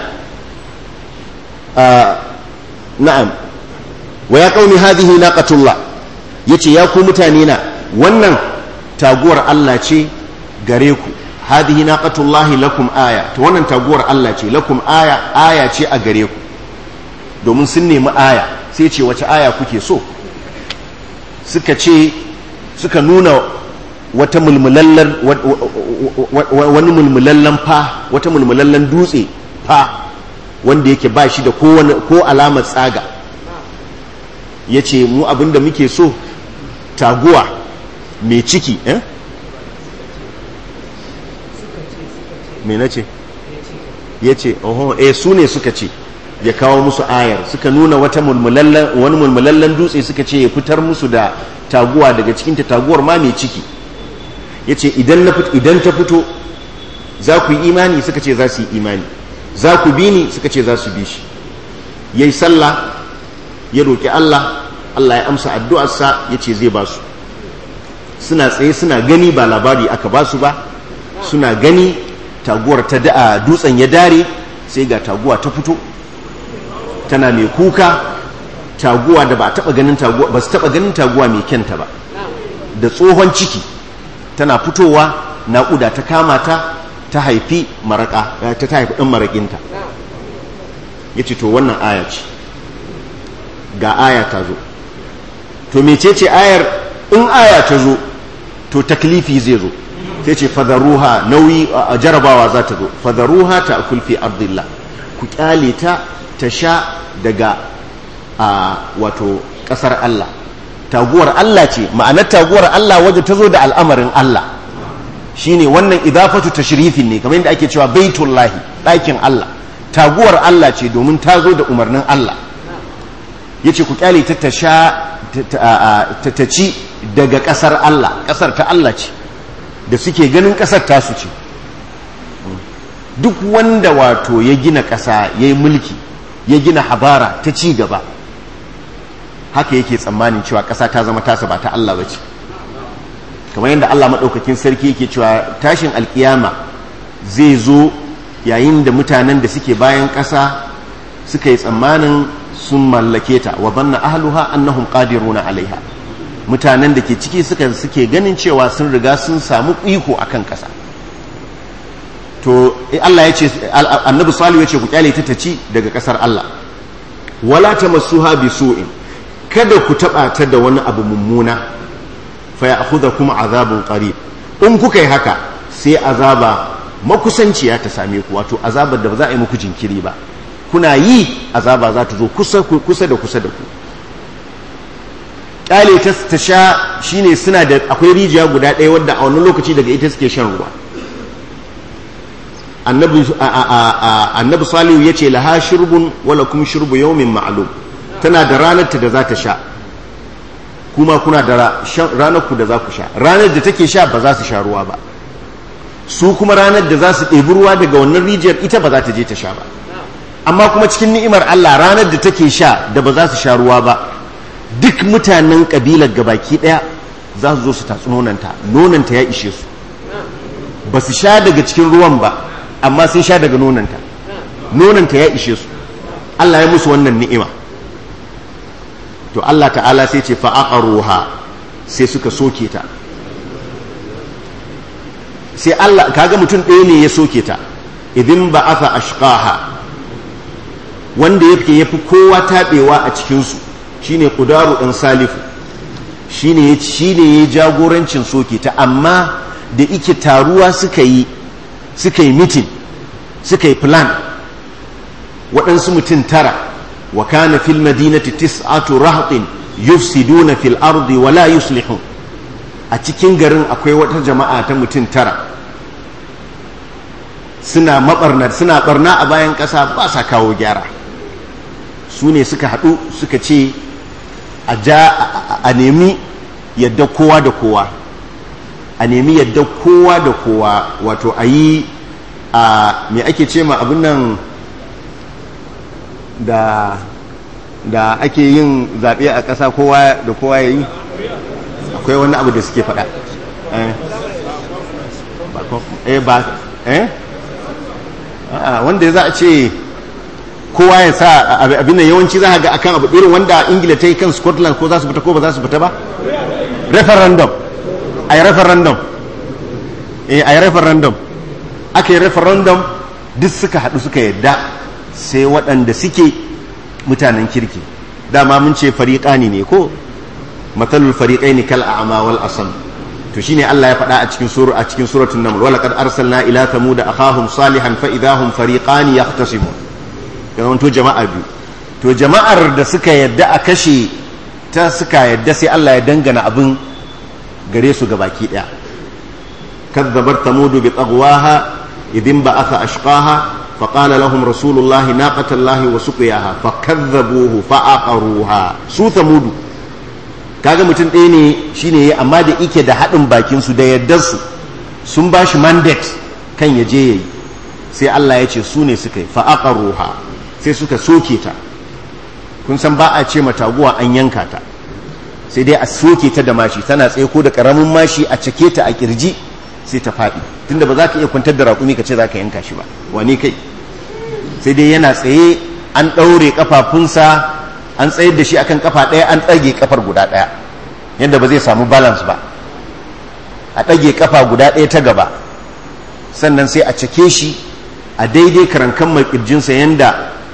na'am wa ya ƙauni hadihi naqatullah ya ce ya ku mutane na wannan taguwar Allah ce gare ku hadihi naqatullahi lakum aya to wannan taguwar Allah ce lakum aya aya ce a gare ku domin sun nemi aya sai ce wace aya kuke so suka ce suka nuna wata mulmulallar wani mulmulallan fa wata mulmulallan dutse fa wanda yake ba shi da ko alamar tsaga ya ce mu abinda muke so taguwa mai ciki eh? me na ce ya ce oho eh su ne suka ce ya kawo musu ayar suka nuna wata mulmulallen wani mulmulallen dutse suka ce ya fitar musu da taguwa daga cikin ta taguwar ma mai ciki ya ce idan ta fito za ku yi imani suka ce za su yi imani za ku bi ni suka ce za su bi shi ya yi sallah ya roƙi Allah Allah ya amsa addu'arsa ya ce zai ba su suna tsaye suna gani ba labari aka ba su ba suna gani taguwar ta da dutsen ya dare sai ga taguwa ta fito tana mai kuka taguwa da ba taba ganin taguwa ba su taba ganin taguwa mai kyanta ba da tsohon ciki tana fitowa naƙuda ta kama ta ta haifi maraka ta haifi ɗan maraƙinta yace to wannan aya ce ga aya ta zo to mecece ayar in aya ta zo to taklifi zai zo sai ce fadaruha nauyi a jarabawa za ta zo fadaruha ta kulfi ardillah ku kyale ta ta sha daga a wato kasar Allah taguwar Allah ce ma'anar taguwar Allah waje ta zo da al'amarin Allah shine wannan idafatu tashrifin ne kamar yadda ake cewa baitullahi ɗakin Allah taguwar Allah ce domin ta zo da umarnin Allah yace ku kyale ta ta sha ta ci daga ƙasar Allah ƙasar ta Allah ce da suke ganin ƙasar tasu ce duk wanda wato ya gina ƙasa ya yi mulki ya gina habara ta ci gaba haka yake tsammanin cewa ƙasa ta zama tasa ba ta Allah ba ce kamar yadda Allah maɗaukakin sarki yake cewa tashin alƙiyama zai zo yayin da mutanen da suke bayan ƙasa suka yi tsammanin sun mallake ta wa banna ahluha annahum qadiruna alaiha mutanen da ke ciki suka suke ganin cewa sun riga sun samu iko akan ƙasa to Allah ya ce annabi salihu ya ce ku kyale ta taci daga ƙasar Allah wala tamassuha bisu'in kada ku taba ta da wani abu mummuna fa ya'khudhukum azabun qarib in kuka yi haka sai azaba makusanciya ta same ku wato azabar da ba za a yi muku jinkiri ba kuna yi azaba za ta zo kusa kusa da kusa da ku kyale ta ta sha shine suna da akwai rijiya guda ɗaya wadda a wani lokaci daga ita suke shan ruwa annabi annabi salihu yace laha shurbun wala kum shurbu yawmin ma'lum tana da ranar ta da za ta sha kuma kuna da ranar ku da za ku sha ranar da take sha ba za su sha ruwa ba su kuma ranar da za su ɗebi ruwa daga wannan rijiyar ita ba za ta je ta sha ba amma kuma cikin ni'imar Allah ranar da take sha da ba za su sha ruwa ba duk mutanen kabilar gabaki ɗaya za su zo su tatsi nonanta nonanta ya ishe su ba su sha daga cikin ruwan ba amma sun sha daga nonanta nonanta ya ishe su Allah ya musu wannan ni'ima to Allah ta'ala sai ce fa'aqaruha sai suka soke ta sai Allah kaga mutum ɗaya ne ya soke ta idin ba'atha ashqaha wanda yake yafi kowa tabewa a cikin su shine qudaru dan salifu shine shine ya jagorancin soke ta amma da ike taruwa suka yi suka yi mitin suka yi plan waɗansu mutum tara wa kana fil madinati tis'atu rahtin yufsiduna fil ardi wa la yuslihun a cikin garin akwai wata jama'a ta mutum tara suna mabarnar suna barna a bayan ƙasa ba sa kawo gyara su ne suka haɗu suka ce a ja a nemi yadda kowa da kowa a nemi yadda kowa da kowa wato a yi a me ake ce ma abin nan da da ake yin zaɓe a ƙasa kowa da kowa ya yi akwai wani abu da suke faɗa eh ba eh wanda za a ce kowa ya sa abin nan yawanci za a ga akan abu irin wanda ingila ta yi kan scotland ko za su fita ko ba za su fita ba referendum a yi referendum eh a yi referendum aka yi referendum duk suka haɗu suka yadda sai waɗanda suke mutanen kirki dama mun ce fariƙani ne ko matsalul fariƙai ne kal a'ama wal asam to shine Allah ya faɗa a cikin sura a cikin suratul naml wala qad arsalna ila thamud akhahum salihan fa idahum fariqani yahtasimun yawan to jama'a biyu to jama'ar da suka yadda a kashe ta suka yadda sai Allah ya dangana abin gare su gabaki daya kadzabat thamud bi tagwaha idin ba'atha ashqaha فقال لهم رسول الله ناقة الله وسقياها فكذبوه فعقروها su ثمود kaga mutum ɗaya ne shine ya amma da ike da haɗin bakin su da yardar su sun ba shi mandate kan ya je yayi sai Allah ya ce su ne suka yi fa'aqaruha sai suka soke ta kun san ba a ce mataguwa an yanka ta sai dai a soke ta da mashi tana tsaye ko da karamin mashi a cake ta a kirji sai ta faɗi tunda ba za ka iya kwantar da raƙumi ka ce za ka yanka shi ba wani kai sai dai yana tsaye an ɗaure ƙafafunsa an tsayar da shi akan ƙafa ɗaya an ɗage ƙafar guda ɗaya yadda ba zai samu balance ba a ɗage ƙafa guda ɗaya ta gaba sannan sai a cake shi a daidai karankan mai ƙirjinsa yadda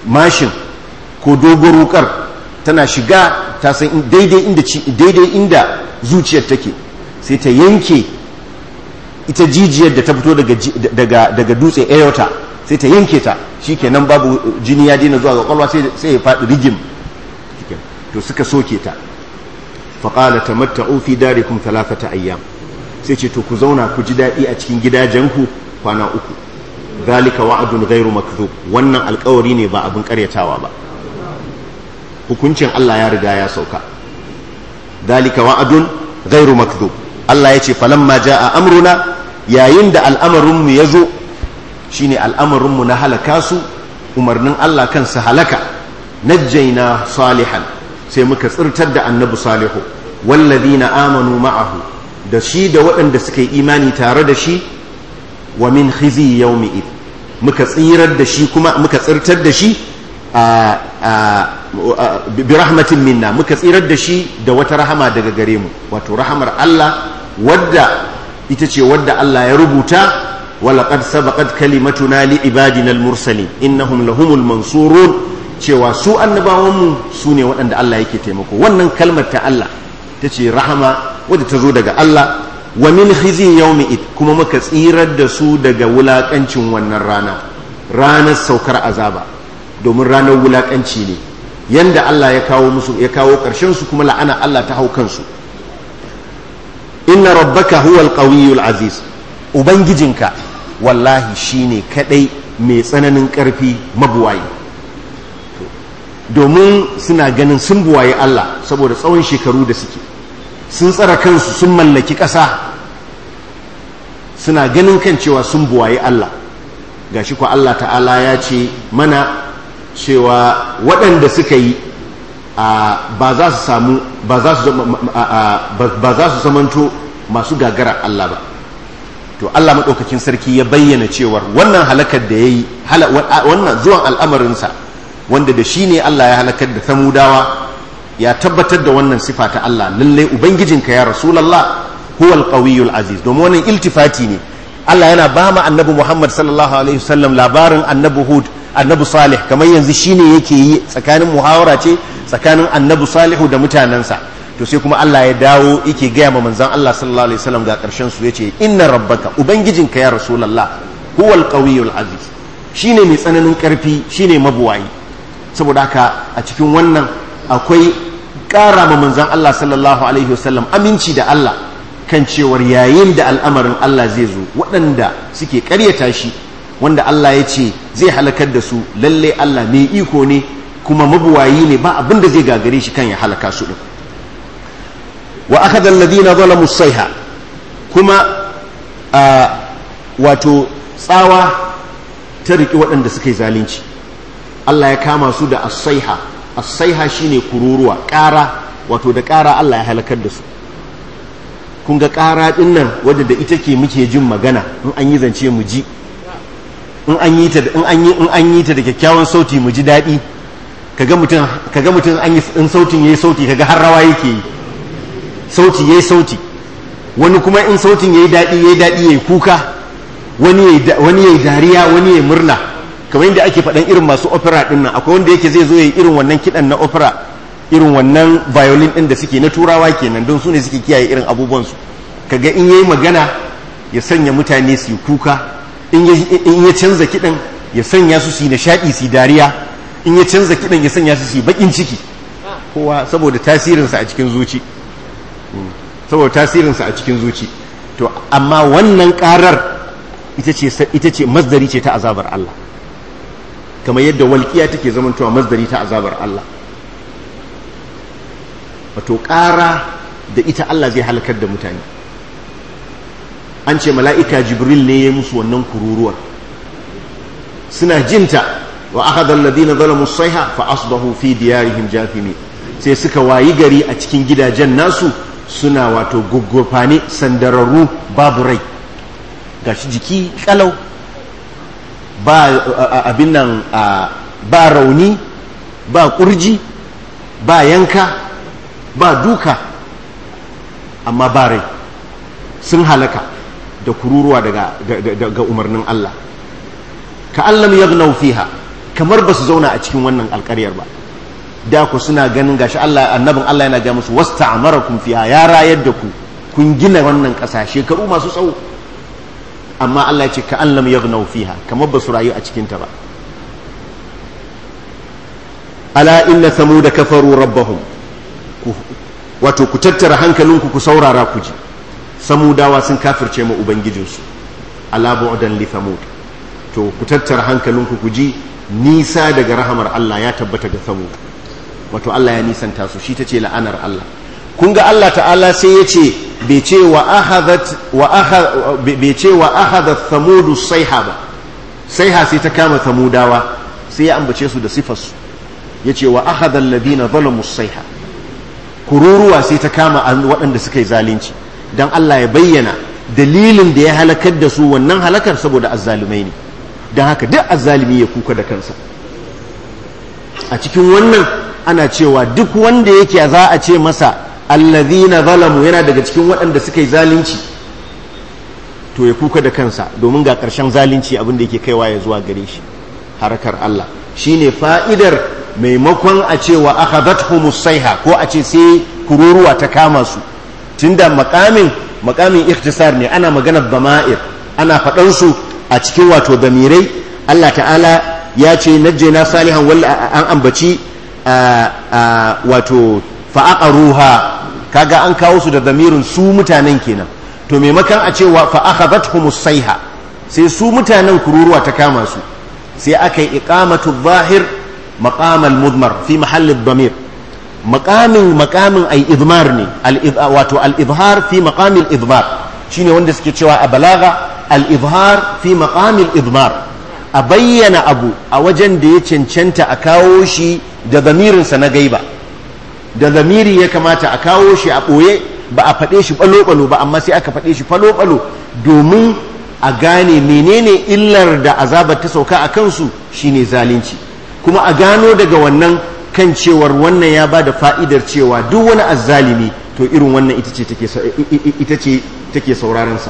mashin ko dogon wukar tana shiga ta san daidai inda daidai inda zuciyar take sai ta yanke ita jijiyar da ta fito daga daga dutse aorta sai ta yanke ta shikenan babu jini ya daina zuwa ga kwalwa sai ya faɗi rigim to suka soke ta faƙala ta matta'u fi darikum talafata ayyam sai ce to ku zauna ku ji daɗi a cikin gidajenku kwana uku zalika wa'adun ghairu makdhub wannan alƙawari ne ba abin ƙaryatawa ba hukuncin Allah ya riga ya sauka zalika wa'adun ghairu makdhub Allah ya ce falamma jaa amruna yayin da al'amarin mu yazo shine al'amarin mu na halaka su umarnin Allah kansa halaka najjayna salihan sai muka tsirtar da annabi salihu wallazina amanu ma'ahu da shi da waɗanda suka yi imani tare da shi wa min khizi yawmi id muka tsirar da shi kuma muka tsirtar da shi bi rahmatin minna muka tsirar da shi da wata rahama daga gare mu wato rahamar Allah wadda ita ce wadda Allah ya rubuta ولقد سبقت كلمتنا لعبادنا المرسلين إنهم لهم المنصورون cewa su annabawanmu su ne waɗanda Allah yake taimako wannan kalmar ta Allah ta ce rahama wadda ta zo daga Allah wa min khizi yawmi id kuma muka tsirar da su daga wulakancin wannan rana ranar saukar azaba domin ranar wulakanci ne yanda Allah ya kawo musu ya kawo ƙarshen su kuma la'ana Allah ta hau kansu inna rabbaka huwal qawiyyul aziz ubangijinka wallahi shine kadai mai tsananin ƙarfi mabuwayi domin suna ganin sun buwaye Allah saboda tsawon shekaru da suke sun tsara kansu sun mallaki ƙasa suna ganin kan cewa sun buwaye Allah gashi ko Allah ta'ala ya ce mana cewa waɗanda suka yi ba za su samu ba za su zamanto masu gagara Allah ba to Allah maɗaukakin sarki ya bayyana cewar wannan halakar da ya yi wannan zuwan al'amarinsa wanda da shi ne Allah ya halakar da samudawa ya tabbatar da wannan sifa ta Allah lalle ubangijinka ya rasulallah huwal qawiyul aziz domin wannan iltifati ne Allah yana ba mu annabi Muhammad sallallahu alaihi wasallam labarin annabi Hud annabi Salih kamar yanzu shine yake yi tsakanin muhawara ce tsakanin annabi Salihu da mutanansa to sai kuma Allah ya dawo yake gaya ma manzon Allah sallallahu alaihi wasallam ga karshen su yace inna rabbaka ubangijinka ya rasulallah huwal qawiyul aziz shine mai tsananin karfi shine mabuwayi saboda haka a cikin wannan akwai ƙara ma manzan Allah sallallahu Alaihi wasallam aminci da Allah kan cewar yayin da al'amarin Allah zai zo waɗanda suke ƙaryata shi wanda Allah ya ce zai halakar da su lalle Allah mai iko ne kuma mabuwayi ne ba abin da zai gagare shi kan ya halaka su ɗin wa aka zalladi na zala musaiha kuma wato tsawa ta riƙi waɗanda suka yi zalunci Allah ya kama su da asaiha asaiha shine kururuwa ƙara wato da ƙara Allah ya halakar da su kun ga ƙara ɗin nan wadda da ita ke muke jin magana in an yi zance mu ji in an yi ta in an yi in an yi ta da kyakkyawan sauti mu ji daɗi kaga mutum kaga mutum an yi in sautin yayi sauti kaga har rawa yake yi sauti yayi sauti wani kuma in sautin yayi daɗi yayi daɗi yayi kuka wani yayi wani yayi dariya wani yayi murna kamar yadda ake faɗan irin masu opera ɗin nan akwai wanda yake zai zo ya irin wannan kiɗan na opera irin wannan violin ɗin da suke na turawa kenan don su ne suke kiyaye irin abubuwansu kaga in yayi magana ya sanya mutane su yi kuka in ya canza kiɗan ya sanya su su yi nishaɗi su yi dariya in ya canza kiɗan ya sanya su su yi baƙin ciki kowa saboda tasirinsa a cikin zuci saboda tasirinsa a cikin zuci to amma wannan ƙarar ita ce masdari ce ta azabar Allah kamar yadda walƙiya take zamantowa masdari ta azabar Allah wato ƙara da ita Allah zai halakar da mutane an ce mala'ika jibril ne ya musu wannan kururuwar suna jinta wa aka zalladi na zalamu saiha fa asbahu fi diyarihim jafimi sai suka wayi gari a cikin gidajen nasu suna wato guggufane sandararru babu rai gashi jiki kalau ba abin nan ba rauni ba kurji ba yanka ba duka amma ba rai sun halaka da kururuwa daga umarnin Allah ka allam yaghnau fiha kamar ba su zauna a cikin wannan alƙaryar ba da ku suna ganin gashi Allah annabin Allah yana ga musu wasta'amarakum fiha ya rayar da ku kun gina wannan ƙasa shekaru masu tsawo amma Allah ya ce ka an lam yaghnaw fiha kamar ba su rayu a cikin ta ba ala inna thamuda kafaru rabbahum wato ku tattara hankalinku ku saurara ku ji samudawa sun kafirce ma ubangijinsu ala bu'dan li thamud to ku tattara hankalinku ku ji nisa daga rahamar Allah ya tabbata ga thamud wato Allah ya nisanta su shi tace la'anar Allah kun ga Allah ta'ala sai ya ce bai ce wa ahadat wa bai ce wa ahadat thamudu sayha ba sayha sai ta kama thamudawa sai ya ambace su da sifarsu ya ce wa ahadar ladina zalamu saiha kururuwa sai ta kama waɗanda suka yi zalunci don Allah ya bayyana dalilin da ya halakar da su wannan halakar saboda azzalumai ne don haka duk azzalumi ya kuka da kansa a cikin wannan ana cewa duk wanda yake za a ce masa allazina zalamu yana daga cikin waɗanda suka yi zalunci to ya kuka da kansa domin ga ƙarshen zalunci abin da yake kaiwa ya zuwa gare shi harakar Allah shine fa'idar maimakon a ce wa akhadhathumus sayha ko a ce sai kururuwa ta kama su tunda makamin makamin ikhtisar ne ana maganar dama'ir ana faɗan su a cikin wato damirai Allah ta'ala ya ce najjayna salihan walla an ambaci wato fa'aqaruha kaga an kawo su da damirin su mutanen kenan to maimakon a ce wa fa akhadhathumus sayha sai su mutanen kururuwa ta kama su sai aka yi iqamatu zahir مقام المضمر في محل الضمير مقام مقام أي إضمار ني واتو الإظهار في مقام الإضمار شيني wanda suke cewa a balaga al-izhar fi maqam al-idmar a bayyana abu a wajen da ya cancanta a kawo shi da zamirinsa na gaiba da zamiri ya kamata a kawo shi a ɓoye ba a faɗe shi ɓalo-ɓalo ba amma sai aka faɗe shi ɓalo-ɓalo domin a gane menene illar da azabar ta sauka a kansu shine zalunci kuma a gano daga wannan kan cewar wannan ya ba da fa'idar cewa duk wani azzalimi to irin wannan ita ce take saurarensa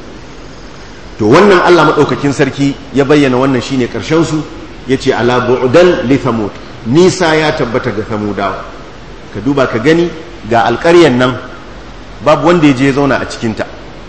to wannan Allah maɗaukakin sarki ya bayyana wannan shine ƙarshensu ya ce ala bu'dan li thamud nisa ya tabbata ga thamudawa ka duba ka gani ga alƙaryan nan babu wanda ya je zauna a cikinta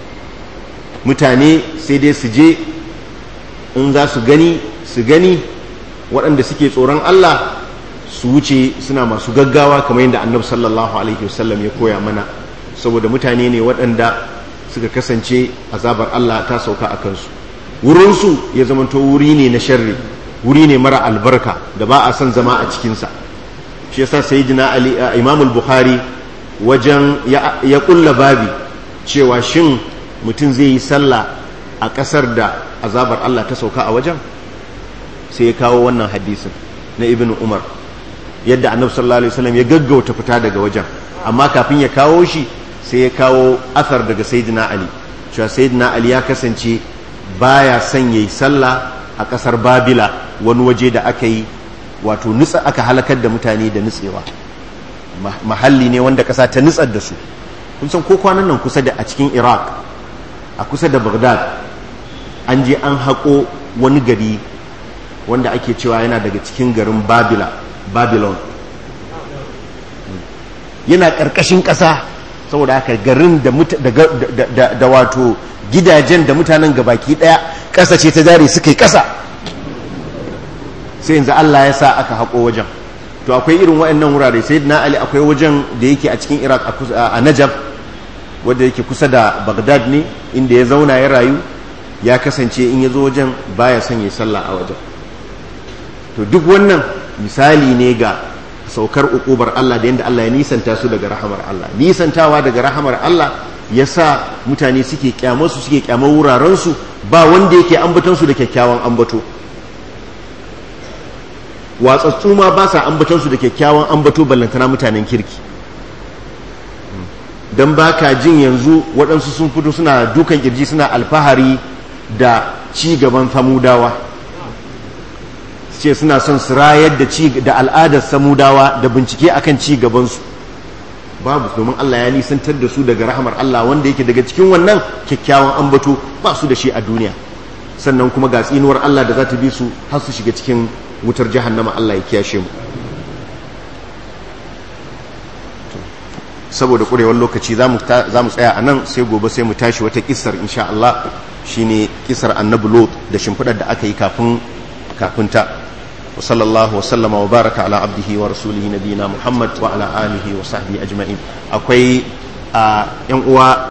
mutane sai dai su je in za su gani su gani waɗanda suke tsoron Allah su wuce suna masu gaggawa kamar yadda annabi sallallahu alaihi wasallam ya koya mana saboda mutane ne waɗanda suka kasance azabar Allah ta sauka a kansu wurinsu ya zamanto wuri ne na sharri wuri ne mara albarka da ba a son zama a cikinsa shi yasa sayyidina ali imam al-bukhari wajen ya kulla babi cewa shin mutum zai yi sallah a ƙasar da azabar Allah ta sauka a wajen sai ya kawo wannan hadisin na ibn umar yadda annabi sallallahu alaihi wasallam ya gaggauta fita daga wajen amma kafin ya kawo shi sai ya kawo athar daga sayyidina ali cewa sayyidina ali ya kasance baya son yayi sallah a kasar babila wani waje da aka yi wato nutsa aka halakar da mutane da nutsewa mahalli ne wanda kasa ta nutsar da su kun san ko kwanan nan kusa da a cikin iraq a kusa da baghdad an je an haƙo wani gari wanda ake cewa yana daga cikin garin babila babylon yana ƙarƙashin ƙasa saboda haka garin da wato gidajen da mutanen gabaki ɗaya ƙasa ce ta jari suka yi ƙasa sai yanzu Allah ya sa aka haƙo wajen to akwai irin waɗannan wurare sai na ali akwai wajen da yake a cikin iraq a najaf wadda yake kusa da bagdad ne inda ya zauna ya rayu ya kasance in ya zo wajen baya son ya sallah a wajen to duk wannan misali ne ga saukar ukubar Allah da yadda Allah ya nisanta su daga rahamar Allah nisantawa daga rahamar Allah ya sa mutane suke kyamarsu suke kyamar wurarensu ba wanda yake ambatansu da kyakkyawan ambato watsatsu ma ba sa ambatansu da kyakkyawan ambato ballantana mutanen kirki don ba ka jin yanzu waɗansu sun fito suna dukan kirji suna alfahari da ci gaban samudawa ce suna son su rayar da ci da al'adar samudawa da bincike akan ci gabansu babu domin Allah ya nisantar da su daga rahamar Allah wanda yake daga cikin wannan kyakkyawan ambato ba su da shi a duniya sannan kuma ga tsinuwar Allah da za ta bi su har su shiga cikin wutar jahannama Allah ya kiyashe mu saboda kurewar lokaci za mu tsaya a nan sai gobe sai mu tashi wata kisar insha Allah shine kisar annabi lot da shimfiɗar da aka yi kafin kafin ta wa sallallahu wa sallama wa baraka ala abdihi wa rasulihi nabiyina muhammad wa ala alihi wa sahbihi ajma'in akwai a yan uwa